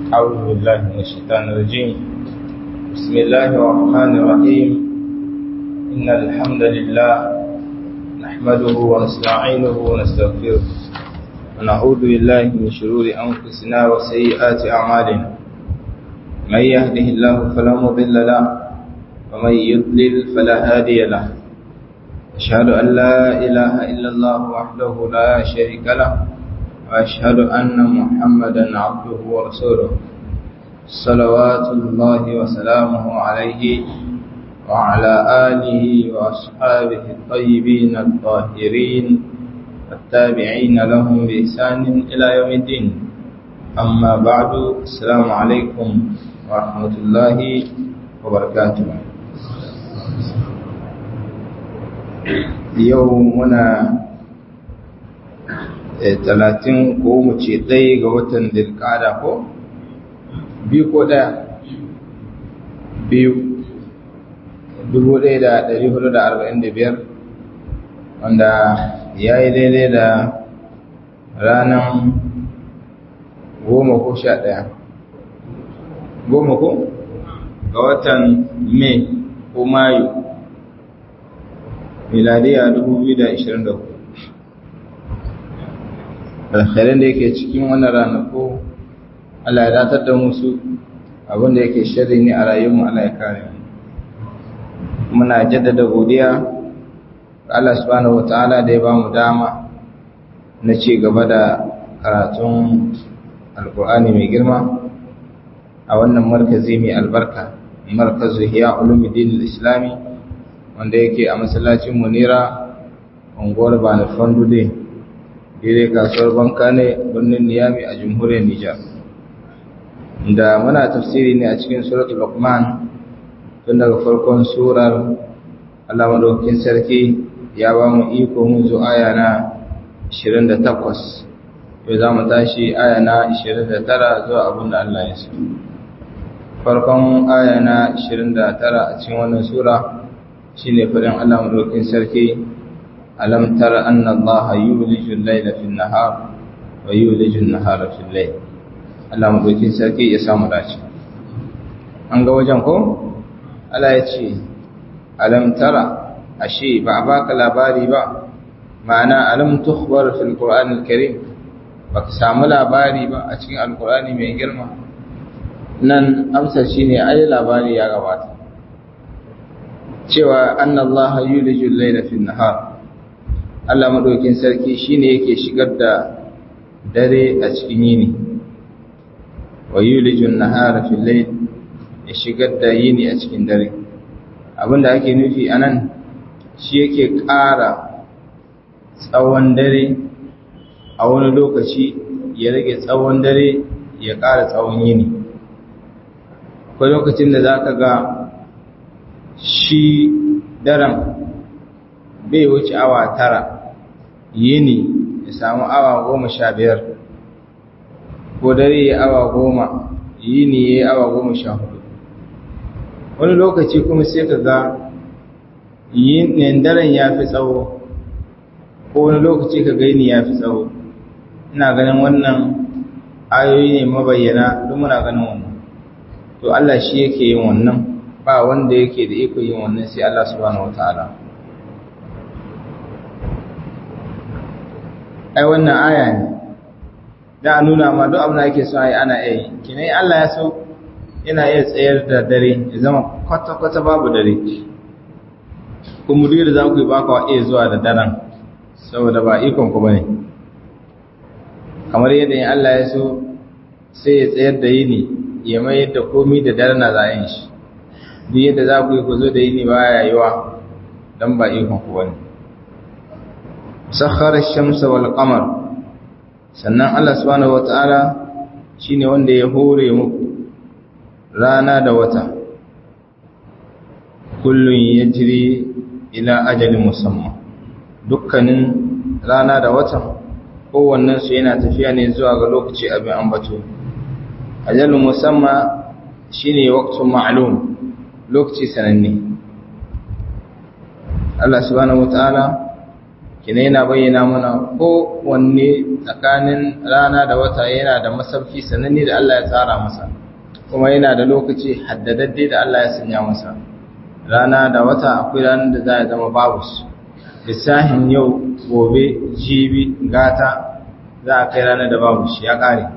أعوذ بالله من الشيطان الرجيم بسم الله الرحمن الرحيم إن الحمد لله نحمده ونستعينه ونستغفره ونعوذ بالله من شرور أنفسنا وسيئات أعمالنا من يهده الله فلا مضل له ومن يضلل فلا هادي له أشهد أن لا إله إلا الله وحده لا شريك له وأشهد أن محمدا عبده ورسوله صلوات الله وسلامه عليه وعلى آله وأصحابه الطيبين الطاهرين التابعين لهم بإحسان إلى يوم الدين أما بعد السلام عليكم ورحمة الله وبركاته يومنا talatin ko mu ce ɗaya ga watan dilkada ko biyu ko ɗaya biyu dubu ɗaya da ɗari hudu da arba'in da biyar wanda ya yi daidai da ranar goma ko sha ɗaya goma ko ga watan mai ko mayu miladiya dubu biyu da ashirin da hudu alkhairan da yake cikin wannan ranaku Allah ya datar da musu abinda yake sharri ne a rayuwarmu Allah ya kare mu muna jaddada godiya ga Allah subhanahu wataala da ya bamu dama na ci gaba da karatun alkur'ani mai girma a wannan markazi mai albarka markazu hiya ulumuddin islami wanda yake a masallacin munira unguwar bani fandude dire kasuwar banka ne birnin niyami a jamhuriyar nijar da muna tafsiri ne a cikin suratul luqman tun daga farkon surar Allah madaukakin sarki ya ba mu iko mun zo aya na 28 yau za mu tashi aya na 29 zuwa abin da Allah ya so farkon aya na 29 a cikin wannan sura shine faɗin Allah madaukakin sarki ألم تر أن الله يولج الليل في النهار ويولج النهار في الليل Allah madaukin sarki ya samu dace an ga wajen ko Allah ya ce alam tara ashe ba a baka labari ba ma'ana alam tukhbar fil qur'an al-karim baka samu labari ba a cikin alqur'ani mai girma nan amsar shine ai labari ya gabata cewa anna Allah yulijul layla fil nahar Allah madaukin sarki shine yake shigar da dare a cikin yini wa yulijun nahara fil layl ya shigar da yini a cikin dare abinda ake nufi anan shi yake ƙara tsawon dare a wani lokaci ya rage tsawon dare ya ƙara tsawon yini akwai lokacin da zaka ga shi daren bai wuce awa tara yini ya samu awa goma sha biyar ko dare ya awa goma yini ya awa goma sha hudu wani lokaci kuma sai ka ga yin daren ya fi tsawo ko wani lokaci ka gaini ya fi tsawo ina ganin wannan ayoyi ne mabayyana don muna ganin wannan to Allah shi yake yin wannan ba wanda yake da iko yin wannan sai Allah subhanahu wataala ai wannan aya ne da a nuna ma duk abin da ake so ai ana iya yi kinai Allah ya so yana iya tsayar da dare ya zama kwata-kwata babu dare kuma duk da za ku yi ba ka iya zuwa da daren saboda ba ikon ku bane kamar yadda in Allah ya so sai ya tsayar da yini ya mai da komi da dare na za yin shi duk yadda za ku yi ku zo da yini ba ya yiwa don ba ikon ku bane sakhara shamsa wal qamar sannan Allah subhanahu wataala shine wanda ya hore muku rana da wata kullun yajri ila ajalin musamman dukkanin rana da watan kowannen su yana tafiya ne zuwa ga lokaci abin ambato ajalin musamman shine waqtun ma'lum lokaci sananne Allah subhanahu wataala kina yana bayyana mana ko wanne tsakanin rana da wata yana da masauki sananne da Allah ya tsara masa kuma yana da lokaci haddadadde da Allah ya sanya masa rana da wata akwai ranar da za a zama babu su lissahin yau gobe jibi gata za a kai ranar da babu shi ya kare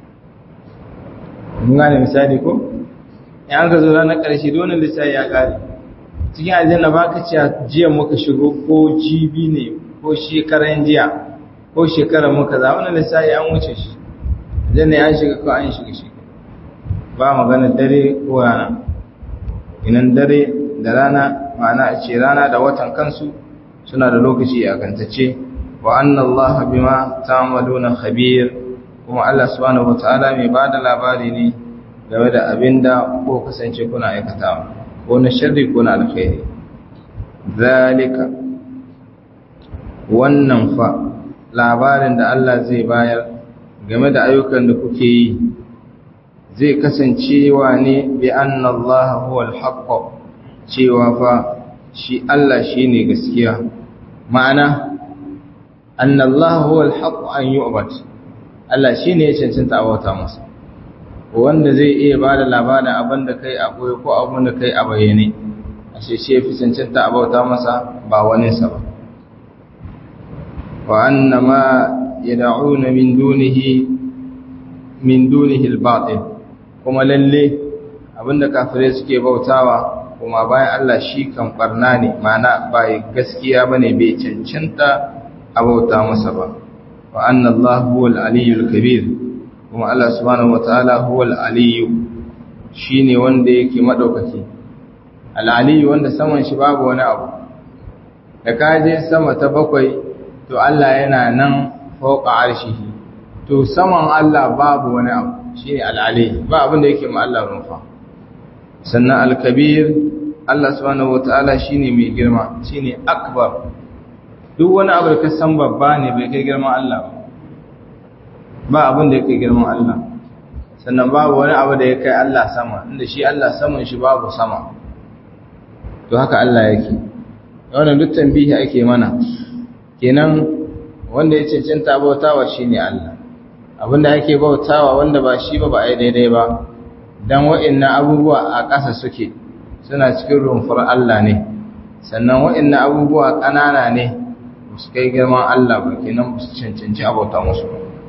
mun gane misali ko in an ka zo ranar ƙarshe dole lissahi ya kare cikin aljanna ba ka ce jiya muka shigo ko jibi ne ko shekaran jiya ko shekarar muka za wani lissahi an wuce shi aljanna ya shiga ko an shiga shi ba magana dare ko rana inan dare da rana ma'ana a ce rana da watan kansu suna da lokaci a kantace wa anna Allah bima ta'maluna khabir kuma Allah subhanahu wataala mai bada labari ne game da abinda ko kasance kuna aikatawa ko na sharri ko na alkhairi zalika wannan fa labarin da Allah zai bayar game da ayyukan da kuke yi zai kasancewa ne bi anna Allah huwa al-haqq cewa fa shi Allah shine gaskiya ma'ana anna Allah huwa al-haqq an yu'bad Allah shine ya cancanta a bauta masa wanda zai iya bada labarin abin da kai a koyi ko abin da kai a bayyane ashe shi yafi cancanta a bauta masa ba wani sa ba wa anna ma yad'una min dunihi min dunihi al-batil kuma lalle abinda kafirai suke bautawa kuma bayan Allah shi kan barna ne mana bai gaskiya bane bai cancanta a bauta masa ba wa anna Allah huwal aliyyul kabir kuma Allah subhanahu wataala huwal aliyyu shine wanda yake madaukaki al aliyyu wanda saman shi babu wani abu da kaje sama ta bakwai to Allah yana nan fauka arshihi to saman Allah babu wani abu shine al-ali ba abin da yake ma Allah rumfa sannan al-kabir Allah subhanahu wataala shine mai girma shine akbar duk wani abu da ka san babba ne bai kai girman Allah ba abin da yake girman Allah sannan babu wani abu da ya kai Allah sama inda shi Allah saman shi babu sama to haka Allah yake wannan duk tambihi ake mana kenan wanda ya cancanta bautawa shine Allah abinda ake bautawa wanda ba shi ba ba ai daidai ba dan wa'annan abubuwa a ƙasa suke suna cikin rumfar Allah ne sannan wa'annan abubuwa ƙanana ne su kai girman Allah ba kenan su cancanci abauta musu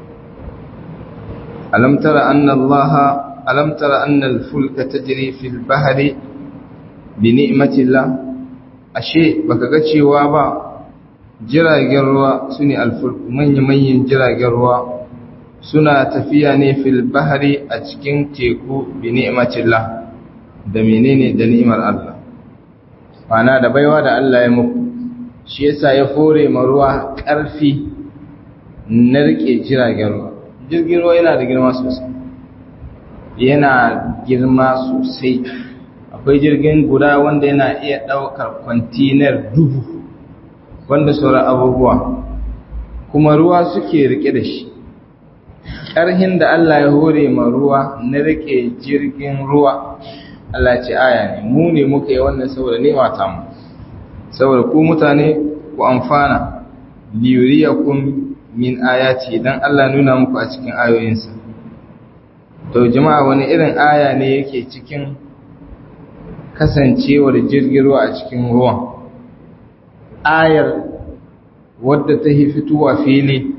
alam tara anna Allah alam tara anna al-fulka tajri fil bahri bi ni'matillah ashe baka ga cewa ba jiragen ruwa sune al-fulk manyan jiragen ruwa suna tafiya ne fil bahri a cikin teku bi ni'matillah da menene da ni'imar Allah mana da baiwa da Allah ya muku shi yasa ya fore ma ruwa ƙarfi na rike jiragen ruwa jirgin ruwa yana da girma sosai yana girma sosai akwai jirgin guda wanda yana iya ɗaukar kwantinar dubu wanda sauran abubuwa kuma ruwa suke rike da shi ƙarhin da Allah ya hore ma ruwa na rike jirgin ruwa Allah ce aya ne mu ne muka yi wannan saboda nema ta mu saboda ku mutane ku amfana liyuriyakum min ayati dan Allah nuna muku a cikin ayoyinsa to jama'a wani irin aya ne yake cikin kasancewar jirgin ruwa a cikin ruwan ayar wadda ta yi fitowa fili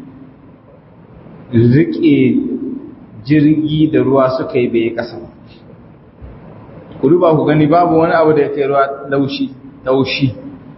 rike jirgi da ruwa suka yi bai kasa ku duba ku gani babu wani abu da ya kai ruwa laushi laushi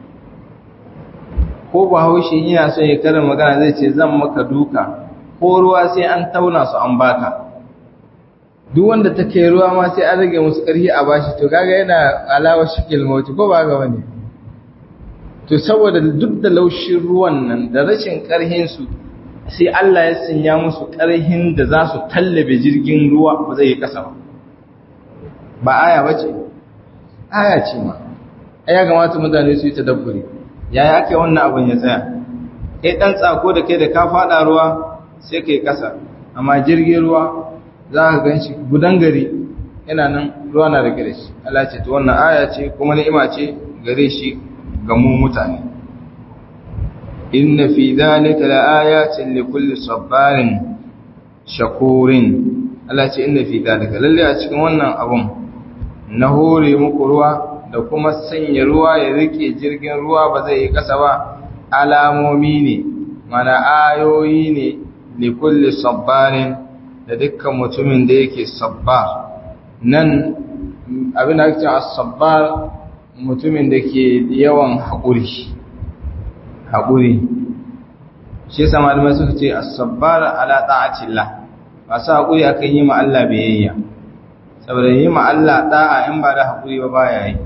ko ba haushi yana son ya karin magana zai ce zan maka duka ko ruwa sai an tauna su an baka duk wanda ta kai ruwa ma sai an rage musu ƙarfi a bashi to kaga yana alawar shikil mauti ko ba ga wani to saboda duk da laushin ruwan nan da rashin ƙarhin su sai Allah ya sanya musu ƙarhin da za su tallabe jirgin ruwa ba zai yi ƙasa ba ba aya bace aya ce ma ya kamata mutane su yi tadabburi yaya ake wannan abin ya tsaya kai dan tsako da kai da ka fada ruwa sai kai kasa amma jirgin ruwa za ka ganshi gudan gari yana nan ruwa na rike da shi Allah ce to wannan aya ce kuma ni'ima ce gare shi ga mu mutane inna fi dhalika laayatin likulli sabarin shakurin Allah ce inna fi dhalika lalle a cikin wannan abun na hore muku ruwa da kuma sanya ruwa ya rike jirgin ruwa ba zai yi kasa ba alamomi ne mana ayoyi ne likulli sabarin da dukkan mutumin da yake sabbar nan abin da ake cewa sabbar mutumin da ke yawan haƙuri haƙuri shi yasa malamai suka ce as-sabbar ala ta'atillah masu haƙuri akan yi ma Allah biyayya saboda yi ma Allah da'a in ba da haƙuri ba baya yi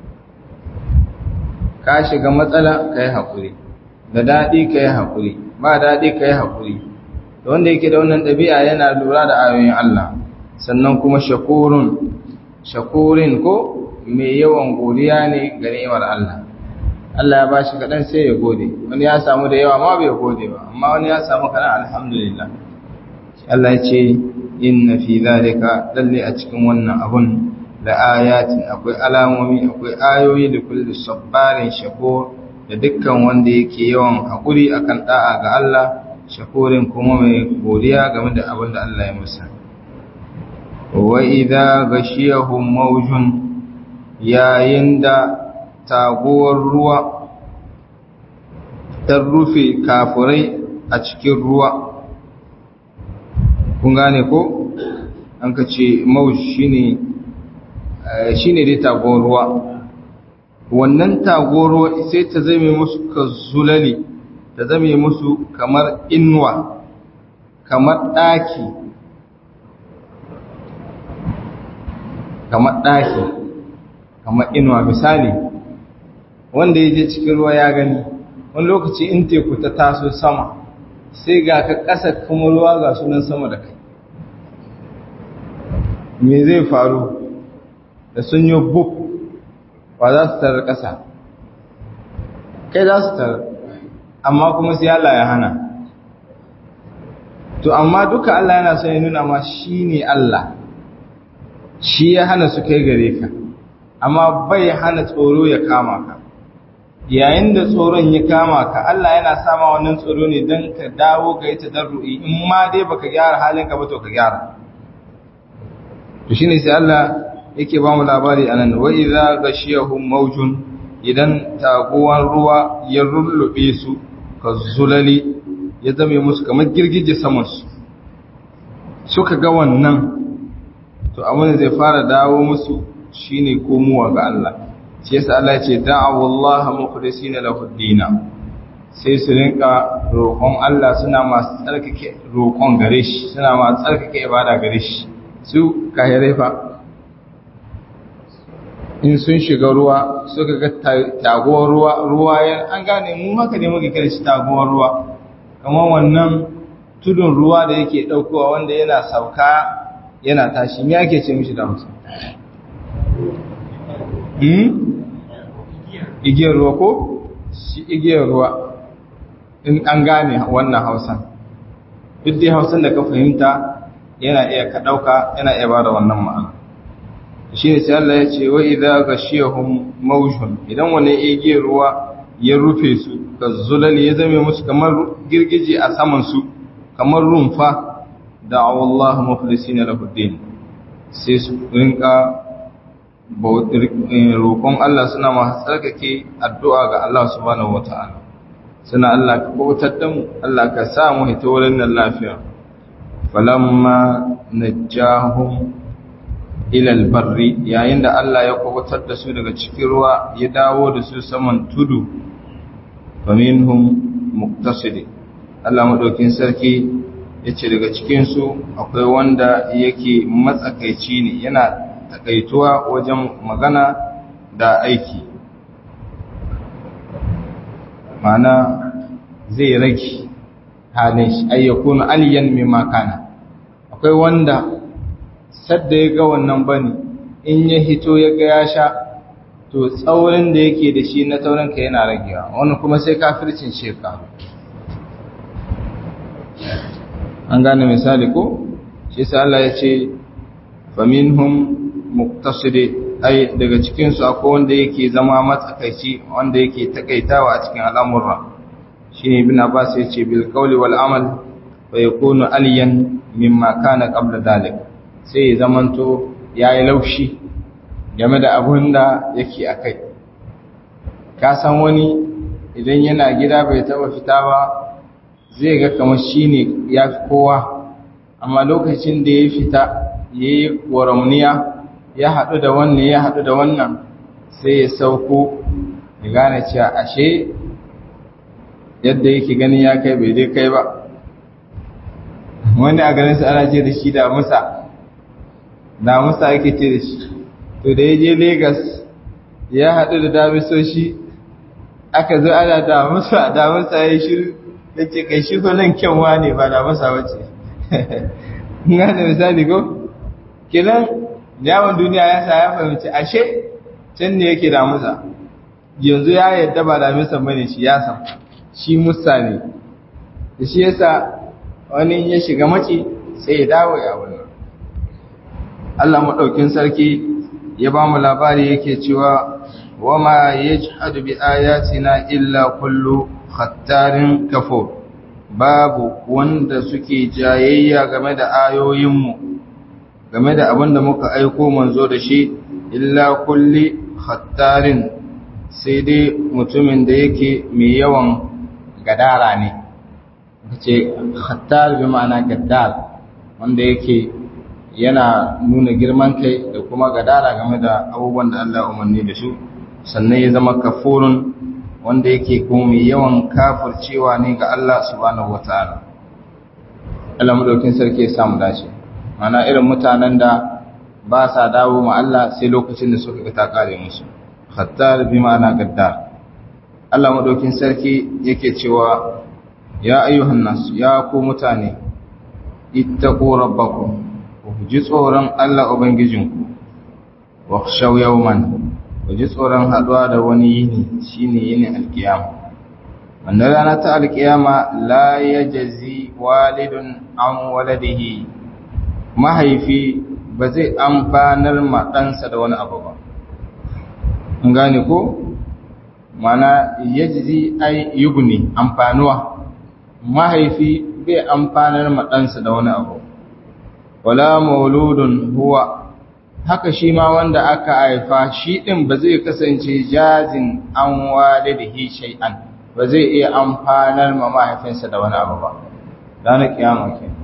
ka shiga matsala kai haƙuri da daɗi kai haƙuri ba daɗi kai haƙuri da wanda yake da wannan ɗabi'a yana lura da ayoyin Allah sannan kuma shakurun shakurin ko mai yawan godiya ne ga ni'imar Allah Allah ya bashi kaɗan sai ya gode wani ya samu da yawa ma bai gode ba amma wani ya samu kaɗan alhamdulillah Allah ya ce inna fi zalika lalle a cikin wannan abun da ayatin akwai alamomi akwai ayoyi da kullu sabbarin shakur da dukkan wanda yake yawan haƙuri akan da'a ga Allah shakurin kuma mai godiya game da abin da Allah ya musa wa idza ghashiyahum mawjun yayin da taguwar ruwa ta rufe kafurai a cikin ruwa kun gane ko an ka ce mawj shine shine dai taguwar ruwa wannan taguwar ruwa sai ta zame musu ka zulali ta zame musu kamar inuwa kamar ɗaki kamar ɗaki kamar inuwa misali wanda ya je cikin ruwa ya gani wani lokaci in teku ta taso sama sai ga ka ƙasa kuma ruwa ga sunan sama da kai me zai faru da sun yi buk ba za su tarar ƙasa kai za su tarar amma kuma sai Allah ya hana to amma duka Allah yana son ya nuna ma shi ne Allah shi ya hana su kai gare ka amma bai hana tsoro ya kama ka yayin da tsoron ya kama ka Allah yana sama wannan tsoro ne don ka dawo ga ita darru'i in ma dai baka gyara halin ka ba to ka gyara to shine sai Allah yake ba mu labari anan wa idza ghashiyahum mawjun idan taguwan ruwa ya rullube su ka zulali ya zame musu kamar girgije samansu suka ga wannan to abin da zai fara dawo musu shine komowa ga Allah shi yasa Allah ya ce da'awu Allah mukhlisina lahu dina sai su rinka roƙon Allah suna masu tsarkake roƙon gare shi suna masu tsarkake ibada gare shi su kahirai fa in sun shiga ruwa suka ga taguwar ruwa ruwa an gane mu haka ne muke kira shi taguwar ruwa kamar wannan tudun ruwa da yake daukowa wanda yana sauka yana tashi me ake ce mishi da Hausa hmm igiyar ruwa ko shi igiyar ruwa in an gane wannan Hausan duk dai Hausan da ka fahimta yana iya ka dauka yana iya bada wannan ma'ana shi ne sai Allah ya ce wa idza ghashiyahum mawjun idan wani igiyar ruwa ya rufe su ka zulali ya zame musu kamar girgije a saman su kamar rumfa da Allah mukhlisina lahu din sai su rinka roƙon Allah suna masu tsarkake addu'a ga Allah subhanahu wata'ala suna Allah ka bautar da mu Allah ka sa mu hita wurin nan lafiya falamma najjahum ilal barri yayin da Allah ya kubutar da su daga cikin ruwa ya dawo da su saman tudu faminhum muqtasid Allah madaukin sarki yace daga cikin su akwai wanda yake matsakaici ne yana takaituwa wajen magana da aiki mana zai rage halin shi ayyakunu aliyan mimma kana akwai wanda sadda ya ga wannan bane in ya hito ya ga ya sha to tsaurin da yake da shi na taurin ka yana ragewa wani kuma sai kafircin sheka an gane misali ko shi sai Allah ya ce faminhum muqtasidi ai daga cikin su akwai wanda yake zama matsakaici wanda yake takaitawa a cikin al'amura shine ibn abbas yace bil qawli wal amal wa yakunu aliyan mimma kana qabla dalik sai ya zamanto yayi laushi game da abun da yake akai ka san wani idan yana gida bai taba fita ba zai ga kamar shine yafi kowa amma lokacin da ya fita yayi waramniya ya haɗu da wannan ya haɗu da wannan sai ya sauko ya gane cewa ashe yadda yake gani ya kai bai dai kai ba wani a ganin su ana ce da shi da musa da musa yake ce da shi to da ya je Legas ya haɗu da damisoshi aka zo ana da musa da musa ya shiru da ce kai shi nan kyanwa ne ba da musa wace na da misali ko kinan yawon duniya ya sa ya fahimci ashe can ne yake da musa yanzu ya yadda ba da musa bane shi ya san shi musa ne da shi yasa wani ya shiga maci sai ya dawo ya wannan Allah maɗaukin sarki ya ba mu labari yake cewa wama yajhadu bi ayatina illa kullu khattarin kafur babu wanda suke jayayya game da ayoyinmu game da abin da muka aiko manzo da shi illa kulli khattarin sai dai mutumin da yake mai yawan gadara ne ce khattar bi ma'ana gaddar wanda yake yana nuna girman kai da kuma gadara game da abubuwan da Allah umarni da su sannan ya zama kafurun wanda yake kuma mai yawan kafircewa ne ga Allah subhanahu wataala Allah madaukin sarki ya samu dace mana irin mutanen da ba sa dawo ma Allah sai lokacin da suka ga ta kare musu khattar bi ma'ana gaddar Allah madaukin sarki yake cewa ya ayyuhan nas ya ku mutane ittaqu rabbakum ku ji tsoron Allah ubangijinku wa khshaw yawman ku ji tsoron haduwa da wani yini shine yinin alkiyama wannan rana ta alkiyama la yajzi walidun an waladihi mahaifi ba zai amfanar ma ɗansa da wani abu ba an gane ko mana yajzi ai yugni amfanuwa mahaifi bai amfanar ma ɗansa da wani abu wala mauludun huwa haka shi ma wanda aka haifa shi ɗin ba zai kasance jazin an walidihi shay'an ba zai iya amfanar ma mahaifinsa da wani abu ba ranar kiyama ke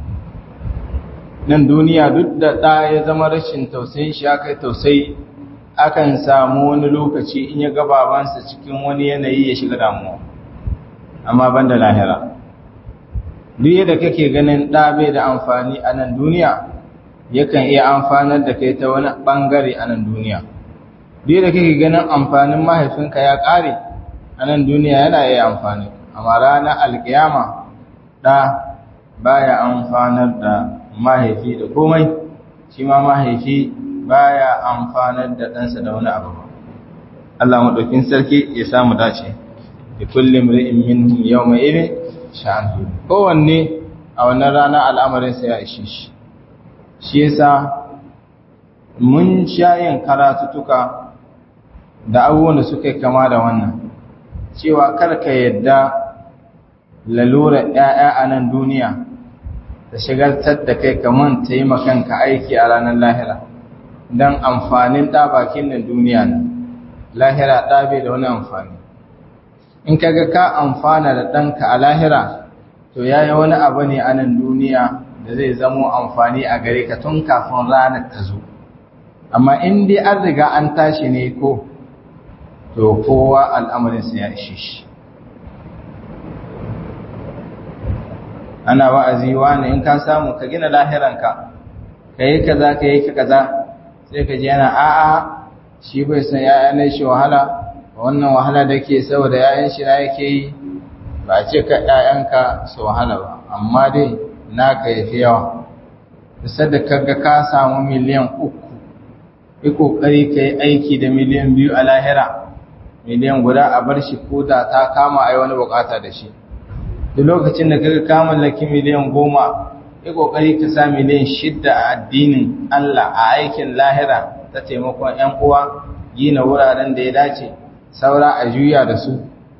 nan duniya duk da ɗa ya zama rashin tausayin shi aka yi tausayi akan samu wani lokaci in ya ga babansa cikin wani yanayi ya shiga damuwa amma ban da lahira duk yadda kake ganin ɗa bai da amfani a nan duniya yakan iya amfanar da kai ta wani ɓangare a nan duniya duk yadda kake ganin amfanin mahaifinka ya ƙare a nan duniya yana iya amfani amma ranar alkiyama ɗa baya amfanar da mahaifi da komai shi ma mahaifi baya amfanar da ɗansa da wani abu Allah maɗaukin sarki ya samu dace da kullum ri'in minhum yawma idin sha'an kowanne a wannan rana al'amarinsa ya ishe shi shi yasa mun sha yin karatutuka da abubuwan da suka kama da wannan cewa karka yadda lalura ‘ya'ya a nan duniya da shigartar da kai kaman ta yi makanka aiki a ranar lahira don amfanin ɗabakin nan duniya ne lahira ɗabe da wani amfani in kaga ka amfana da ɗanka a lahira to ya yi wani abu ne a nan duniya da zai zamo amfani a gare ka tun kafin ranar ta zo amma in dai an riga an tashi ne ko to kowa al'amarinsa ya ishe shi ana wa'azi wani in ka samu ka gina lahiranka ka yi kaza ka yi kaza sai ka ji yana a'a shi bai san ya'yan shi wahala wannan wahala da ke saboda ya'yan shi na yake yi ba ce ka ‘ya'yanka su wahala ba amma dai naka ya fi yawa kusa da kaga ka samu miliyan uku yi ƙoƙari ka yi aiki da miliyan biyu a lahira miliyan guda a bar shi ko da ta kama a yi wani bukata da shi duk lokacin da kaga ka mallaki miliyan goma yi ƙoƙari ka sa miliyan shidda a addinin Allah a aikin lahira ta taimakon ‘yan uwa gina wuraren da ya dace saura a juya da su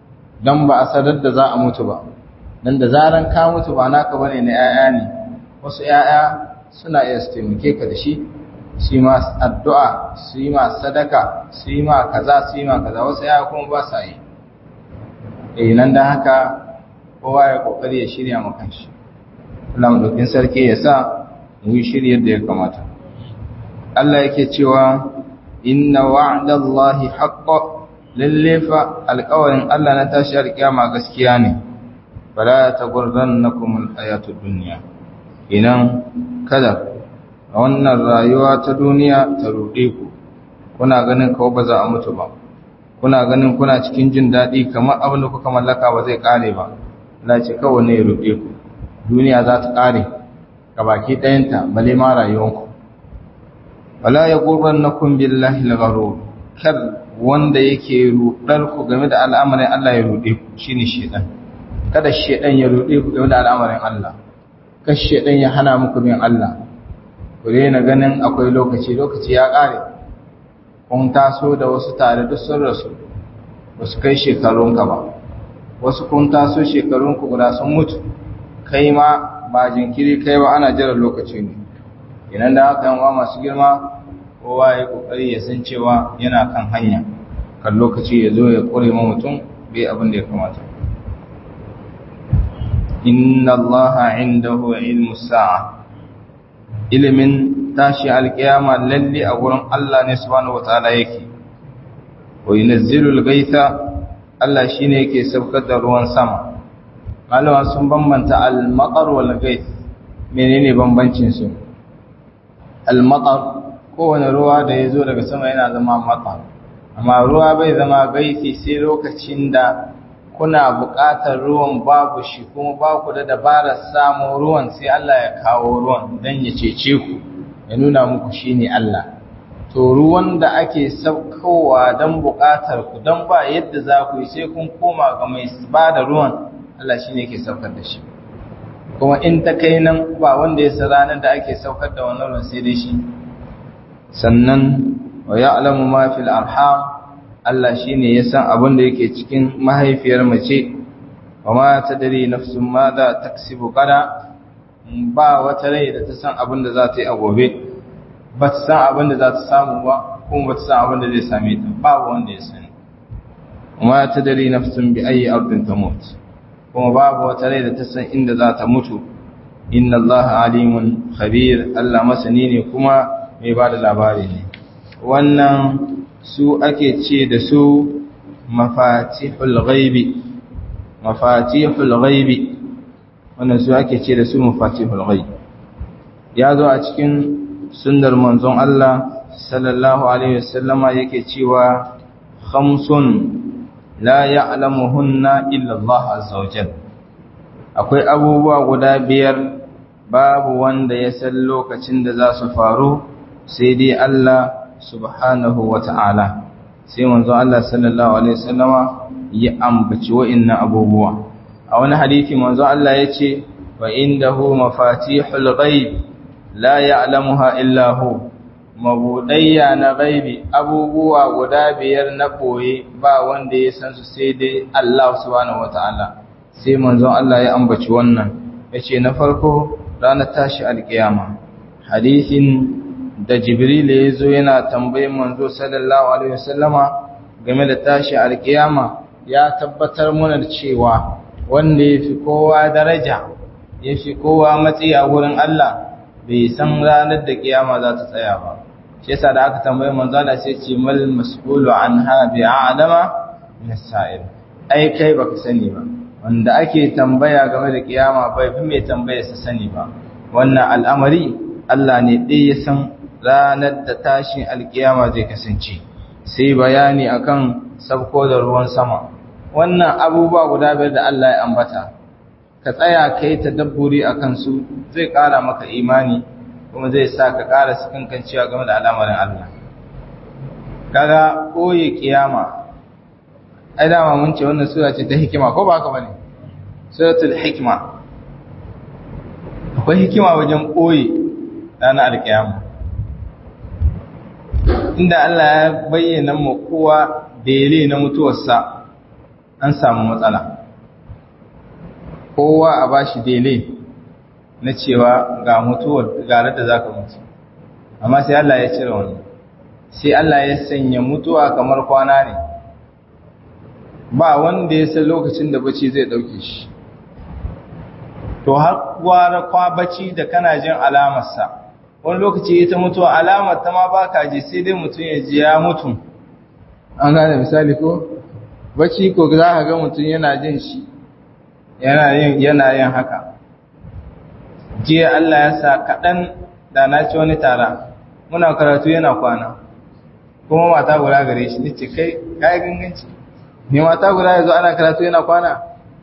don ba a sadar da za a mutu ba don da zaran ka mutu ba naka bane na 'ya'ya ne wasu 'ya'ya suna iya su taimake ka da shi su yi ma addu'a su yi ma sadaka su yi ma kaza su yi ma kaza wasu 'ya'ya kuma ba sa yi eh nan da haka kowa ya kokari ya shirya ma kanshi Allah madaukin sarki ya sa mu yi shiri yadda ya kamata Allah yake cewa inna wa'dallahi haqqo lalle fa alƙawarin Allah na tashi alƙiyama gaskiya ne fala taghurrannakum alhayatud dunya inan kada wannan rayuwa ta duniya ta rude ku kuna ganin kawai ba za a mutu ba kuna ganin kuna cikin jin daɗi kamar abin da kuka mallaka ba zai ƙare ba Allah ce kawai ne ya rude ku duniya za ta ƙare ga baki ɗayanta bale ma rayuwanku wala yaghurrannakum billahi al-gharur kar wanda yake rudar ku game da al'amarin Allah ya rude ku shine shedan kada shedan ya rude ku game da al'amarin Allah kada shedan ya hana muku bin Allah ku daina ganin akwai lokaci lokaci ya kare kun taso da wasu tare duk sun rasu wasu kai shekarun ka ba wasu kun taso shekarun ku guda sun mutu kai ma ba jinkiri kai ba ana jira lokaci ne idan da haka yan masu girma kowa ya kokari ya san cewa yana kan hanya kan lokaci ya zo ya kore ma mutum bai abin da ya kamata inna allaha indahu ilmu sa'a ilimin tashi alkiyama lalle a gurin Allah ne subhanahu wataala yake wa yunzilu al-ghaytha Allah shine yake saukar da ruwan sama malama sun bambanta al-maqar wal ghayth menene bambancin su al-maqar kowane ruwa da ya zo daga sama yana zama mata amma ruwa bai zama gaisi sai lokacin da kuna buƙatar ruwan babu shi kuma ba ku da dabarar samun ruwan sai Allah ya kawo ruwan don ya cece ku ya nuna muku shi ne Allah to ruwan da ake saukowa don buƙatar ku don ba yadda za ku yi sai kun koma ga mai ba da ruwan Allah shi ne ke saukar da shi kuma in ta kai nan ba wanda ya sa ranar da ake saukar da wannan ruwan sai dai shi sannan wa ya'lamu ma fil arham Allah shine ya san abin da yake cikin mahaifiyar mace wa ma tadri nafsun ma za taksibu qada ba wata rai da ta san abin da za ta yi a gobe ba ta san abin da za ta samu ba kuma ba ta san abin da zai same ta babu wanda ya sani ma tadri nafsun bi ayi ardin tamut kuma babu wata rai da ta san inda za ta mutu inna Allah alimun khabir Allah masani ne kuma mai ba da labari ne wannan su ake ce da su mafatihul ghaibi mafatihul ghaibi wannan su ake ce da su mafatihul ghaibi ya zo a cikin sunnar manzon Allah sallallahu alaihi wasallama yake cewa khamsun la ya'lamuhunna illa Allah azza wajal akwai abubuwa guda biyar babu wanda ya san lokacin da za su faru sai dai Allah subhanahu wa ta'ala sai manzo Allah sallallahu alaihi wasallama ya ambaci wa'annan abubuwa a wani hadisi manzo Allah ya ce wa indahu mafatihul ghaib la ya'lamuha illa hu mabudayya na ghaibi abubuwa guda biyar na koye ba wanda ya san su sai dai Allah subhanahu wa ta'ala sai manzo Allah ya ambaci wannan yace na farko ranar tashi alkiyama hadisin da jibril ya zo yana tambayin manzo sallallahu alaihi wasallama game da tashi alkiyama ya tabbatar mana da cewa wanda yafi kowa daraja yafi kowa matsayi a wurin Allah bai san ranar da kiyama za ta tsaya ba shi yasa da aka tambaye manzo Allah sai ce mal mas'ulu anha bi a'lama min as-sa'il ai kai baka sani ba wanda ake tambaya game da kiyama bai fi mai tambaya sa sani ba wannan al'amari Allah ne ɗaya ya san ranar da tashin alkiyama zai kasance sai bayani akan sabko da ruwan sama wannan abubuwa guda biyar da Allah ya ambata ka tsaya kai tadabburi akan su zai ƙara maka imani kuma zai sa ka ƙara sakankancewa game da al'amarin Allah kaga koyi kiyama ai dama mun ce wannan sura ce ta hikima ko ba haka bane suratul hikma akwai hikima wajen koyi ranar alkiyama inda Allah ya bayyana mu kowa bele na mutuwarsa an samu matsala kowa a bashi dele na cewa ga mutuwar garar da za ka mutu amma sai Allah ya cire wani sai Allah ya sanya mutuwa kamar kwana ne ba wanda ya san lokacin da bacci zai dauke shi to har gwara kwa bacci da kana jin alamarsa wani lokaci ita mutuwa alamar ta ma ba ka ji sai dai mutum ya ji ya mutu an gane misali ko bacci ko za ka ga mutum yana jin shi yana yin yana yin haka jiya Allah ya sa kaɗan da na ci wani tara muna karatu yana kwana kuma mata guda gare shi nace kai kai ganganci ne mata guda yazo ana karatu yana kwana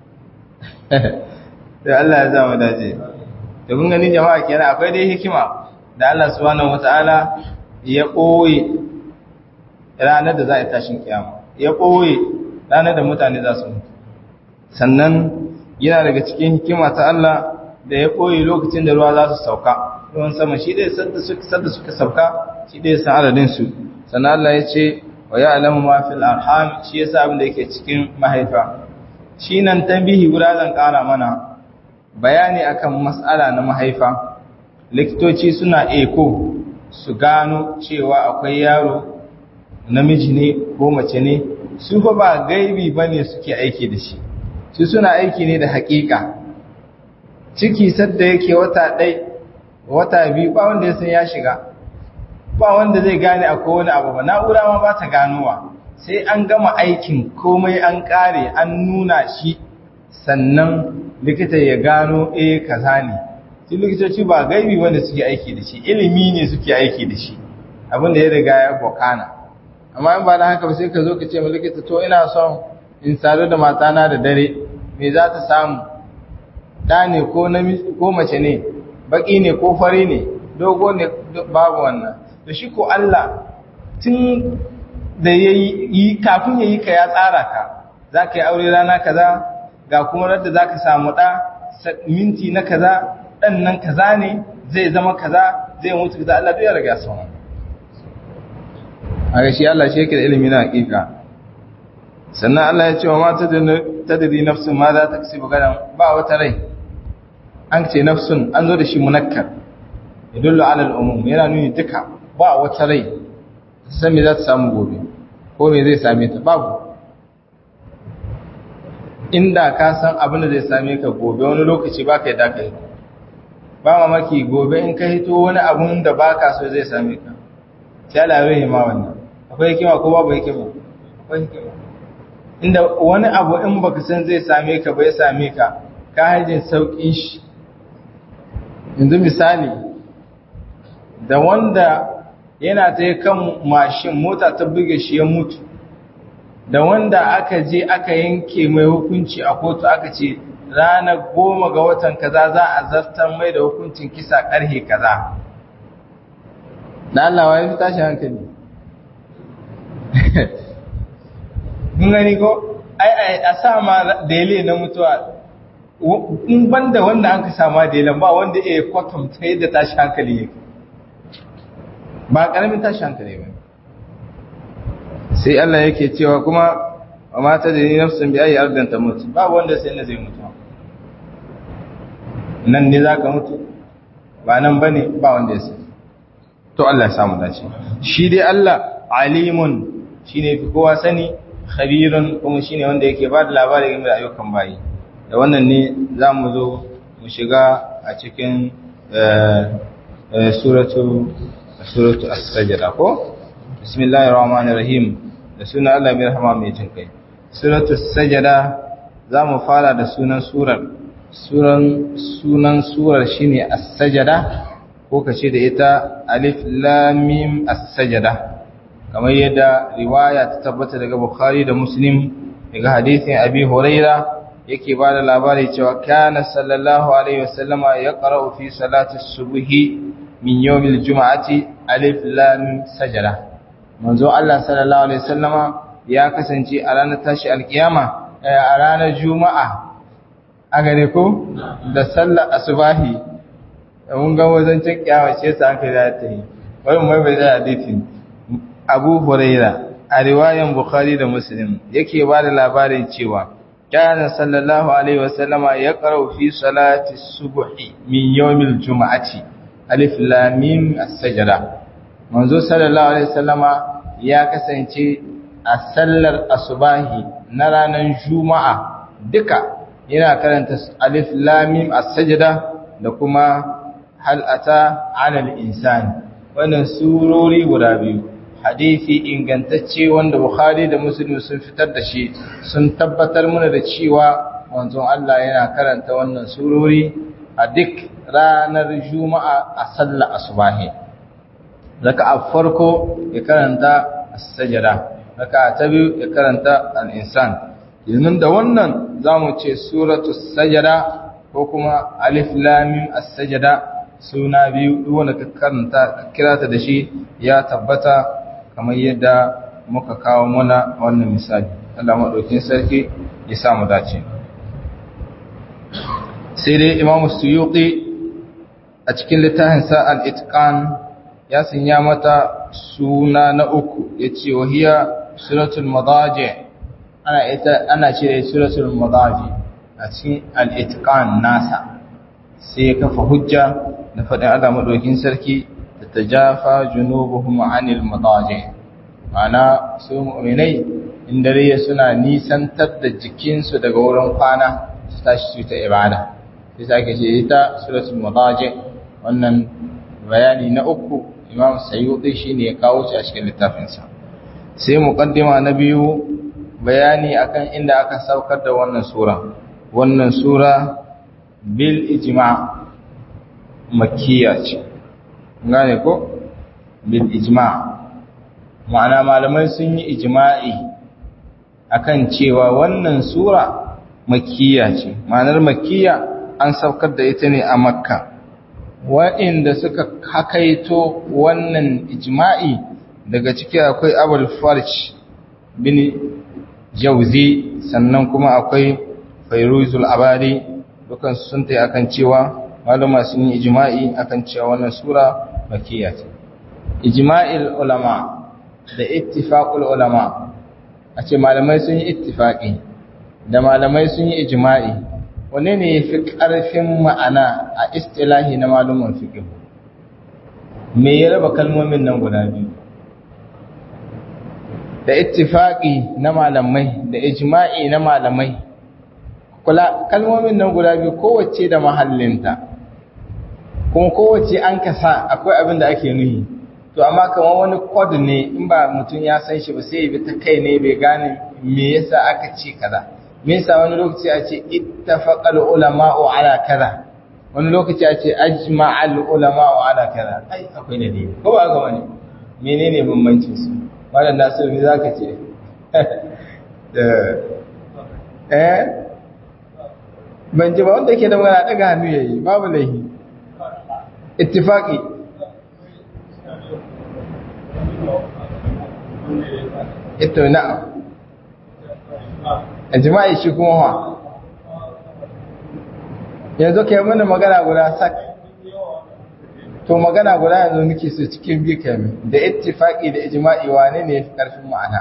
da Allah ya zama dace to kun gani jama'a kenan akwai dai hikima da Allah subhanahu wataala ya koyi ranar da za a tashin kiyama ya koyi ranar da mutane za su mutu sannan yana daga cikin hikima ta Allah da ya koyi lokacin da ruwa za su sauka ruwan sama shi dai sadda suka sauka shi dai san adadin su sannan Allah ya ce wa ya'lamu ma fil arham shi yasa abin da yake cikin mahaifa shi nan tambihi guda zan kara mana bayani akan mas'ala na mahaifa likitoci suna eko su gano cewa akwai yaro namiji ne ko mace ne su fa ba gaibi bane suke aiki da shi su suna aiki ne da hakika ciki sadda yake wata ɗai wata biyu ba wanda ya san ya shiga ba wanda zai gane akwai wani abu ba na'ura ma ba ta ganowa sai an gama aikin komai an ƙare an nuna shi sannan likita ya gano eh kaza ne su likitoci ba gaibi wanda suke aiki da shi ilimi ne suke aiki da shi abinda ya riga ya bokana amma in ba da haka ba sai ka zo ka ce ma likita to ina son in sadu da matana da dare me za ta samu ɗa ne ko mace ne baƙi ne ko fari ne dogo ne babu wannan da shi ko Allah tun da ya yi kafin ya yi ka ya tsara ka za ka yi aure rana kaza ga kuma radda za ka samu ɗa minti na kaza ɗan nan kaza ne zai zama kaza zai mutu kaza Allah duk ya riga sauran a ga shi Allah shi yake da ilimi na hakika sannan Allah ya ce wa mata tadri nafsun ma za ta kasi gadan ba wata rai an ce nafsun an zo da shi munakkar yadullu ala al-umum yana nuni duka ba wata rai san me za ta samu gobe ko me zai same ta babu inda ka san abin da zai same ka gobe wani lokaci ba ka yi dakai ba mamaki gobe in ka hito wani abun da ba ka so zai same ka sai Allah ya ma wannan akwai hikima ko babu hikima akwai hikima inda wani abu in baka san zai same ka bai same ka ka hajin saukin shi yanzu misali da wanda yana ta kan mashin mota ta buge shi ya mutu da wanda aka je aka yanke mai hukunci a kotu aka ce ranar goma ga watan kaza za a zartar mai da hukuncin kisa karhe kaza da Allah wa ya fi tashi hankali mun gani ko ai a sa ma dele na mutuwa in banda wanda an ka sama delen ba wanda ya kwatanta yadda tashi hankali yake ba karamin tashi hankali ba sai Allah yake cewa kuma wa mata da ni nafsin bi ayi ardan ta mutu babu wanda sai na zai mutu nan ne zaka mutu ba nan bane ba wanda ya sai to Allah ya samu dace shi dai Allah alimun shine fi kowa sani khabirun kuma shine wanda yake ba da labari game da ayyukan bayi da wannan ne za mu zo mu shiga a cikin suratu suratu as-sajda ko bismillahir rahmanir rahim da sunan Allah mai rahama mai jin kai suratu as-sajda za mu fara da sunan surar suran sunan surar shine as-sajda ko kace da ita alif lam mim as-sajda kamar yadda riwaya ta tabbata daga Bukhari da Muslim daga hadisin Abi Huraira yake ba da labari cewa kana sallallahu alaihi wasallama ya qara'u fi salati subhi min yawmil juma'ati alif lam sajada manzo Allah sallallahu alaihi wasallama ya kasance a ranar tashi alkiyama a ranar juma'a a gare ko da sallar asubahi mun ga wazancin kiyawa ce sa aka da ta yi wai mai bai da hadisin Abu Huraira a riwayan bukhari da muslim yake ba da labarin cewa kana sallallahu alaihi wasallama ya qara'u fi salati subhi min yawmil juma'ati alif lam mim as-sajda manzo sallallahu alaihi wasallama ya kasance a sallar asubahi na ranar juma'a duka yana karanta alif lam mim as-sajda da kuma hal ata 'ala al-insani wannan surori guda biyu hadisi ingantacce wanda Bukhari da Muslim sun fitar da shi sun tabbatar mana da cewa manzon Allah yana karanta wannan surori a duk ranar Juma'a a sallar asubahi raka'a farko ya karanta as-sajda raka'a ta biyu ya karanta al-insan yanzu da wannan zamu ce suratul sajda ko kuma alif lam mim as-sajda suna biyu duk wanda ka karanta kira ta da shi ya tabbata kamar yadda muka kawo mana wannan misali Allah maɗaukin sarki ya samu dace sai dai imamu suyuti a cikin littafinsa al-itqan ya sanya mata suna na uku ya ce wahiya suratul madaji ana ita ana cire suratul madaji a cikin al-itqan nasa sai ya kafa hujja da faɗin Allah maɗaukin sarki da ta jafa junubuhum anil madaji mana su mu'minai in dare suna nisantar da jikinsu daga wurin kwana su tashi su ta ibada sai sake ce ita suratul madaji wannan bayani na uku imam sayyidi shine ya kawo shi a cikin littafinsa sai muqaddima na biyu bayani akan inda aka saukar da wannan sura wannan sura bil ijma' makkiya ce gane ko bil ijma' ma'ana malamai sun yi ijma'i akan cewa wannan sura makkiya ce ma'anar makkiya an saukar da ita ne a makka waɗanda suka hakaito wannan ijma'i daga ciki akwai abul farsh bin jauzi sannan kuma akwai fairuzul abadi dukan sun ta akan cewa malama sun yi ijma'i akan cewa wannan sura makkiya ce ijma'il ulama da ittifaqul ulama a ce malamai sun yi ittifaqi da malamai sun yi ijma'i wanne ne yafi karfin ma'ana a istilahi na malumin fiqh me ya raba kalmomin nan guda biyu da ittifaqi na malamai da ijma'i na malamai kula kalmomin nan guda biyu kowace da mahallinta kuma kowace an kasa akwai abin da ake nuhi to amma kamar wani kod ne in ba mutum ya san shi ba sai ya bi ta kai ne bai gane me yasa aka ce kaza me yasa wani lokaci a ce ittafaqal ulama'u ala kaza wani lokaci a ce ajma'al ulama'u ala kaza ai akwai ne dai ko ba ga wani menene bambancin su malam Nasiru ne zaka ce eh ban ji ba wanda yake da magana daga hannu yayi babu laihi ittifaqi ito na'am ijma'i shi kuma wa yanzu kai mana magana guda sak to magana guda yanzu nake so cikin biyu kame da ittifaqi da ijma'i wane ne yafi karfin ma'ana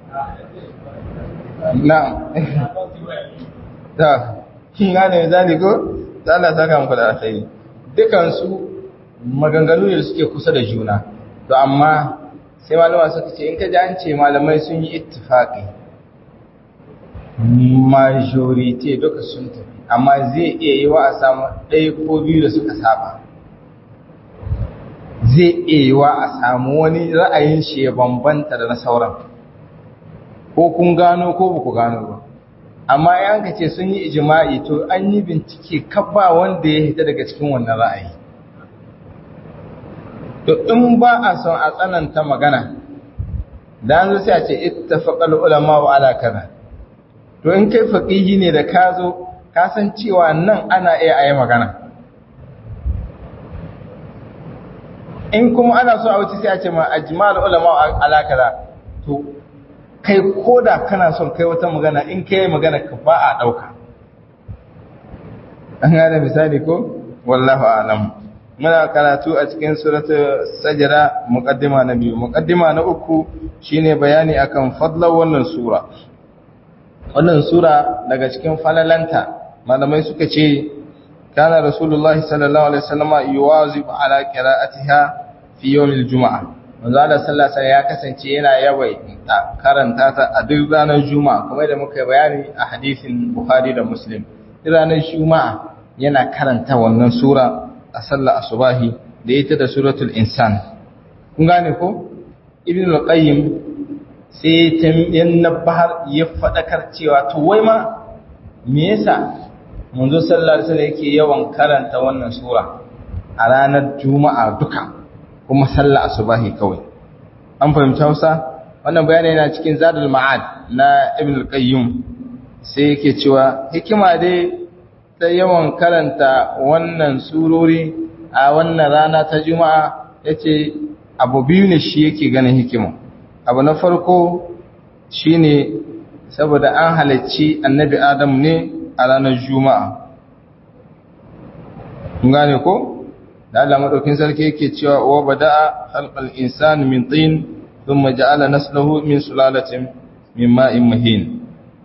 na'am ta kin gane zani ko ta Allah saka muku da alkhairi dukan su maganganu ne suke kusa da juna to amma sai malama suka ce in ka ji an ce malamai sun yi ittifaqi majority duka sun tafi amma zai iya yi wa a samu ɗaya ko biyu da suka saba zai iya yi wa a samu wani ra'ayin shi ya bambanta da na sauran ko kun gano ko ba ku gano ba amma yan ka ce sun yi ijima'i to an yi bincike kabba wanda ya hita daga cikin wannan ra'ayi to in ba a son a tsananta magana da an zo sai a ce ittafaqal ulama wa ala kaza to in kai faqihi ne da ka zo ka san cewa nan ana iya ayi magana in kuma ana so a wuce sai a ce ma ajmal ulama wa ala kaza to kai koda kana son kai wata magana in kai magana ka ba a dauka an gane misali ko wallahu a'lam muna karatu a cikin suratul sajda muqaddima na biyu muqaddima na uku shine bayani akan fadlan wannan sura wannan sura daga cikin falalanta malamai suka ce kana rasulullahi sallallahu alaihi wasallam yuwazib ala qira'atiha fi yawmil juma'a manzo Allah sallallahu alaihi ya kasance yana yawai karanta ta a duk ranar juma'a kamar da muka bayani a hadisin bukhari da muslim ranar juma'a yana karanta wannan sura a sallar asubahi da ita da suratul insan kun gane ko ibn al-qayyim sai tambayan nabahar ya fadakar cewa to wai ma me yasa manzo sallallahu alaihi wasallam yake yawan karanta wannan sura a ranar juma'a duka kuma sallar asubahi kawai an fahimci Hausa wannan bayani yana cikin zadul ma'ad na ibn al-qayyim sai yake cewa hikima dai ta yawan karanta wannan surori a wannan rana ta juma'a ya ce abu biyu ne shi yake ganin hikima abu na farko shi ne saboda an halarci annabi adam ne a ranar juma'a gane ko da Allah maɗaukin sarki yake cewa wa bada'a halqal insani min tin thumma ja'ala naslahu min sulalatin min ma'in mahin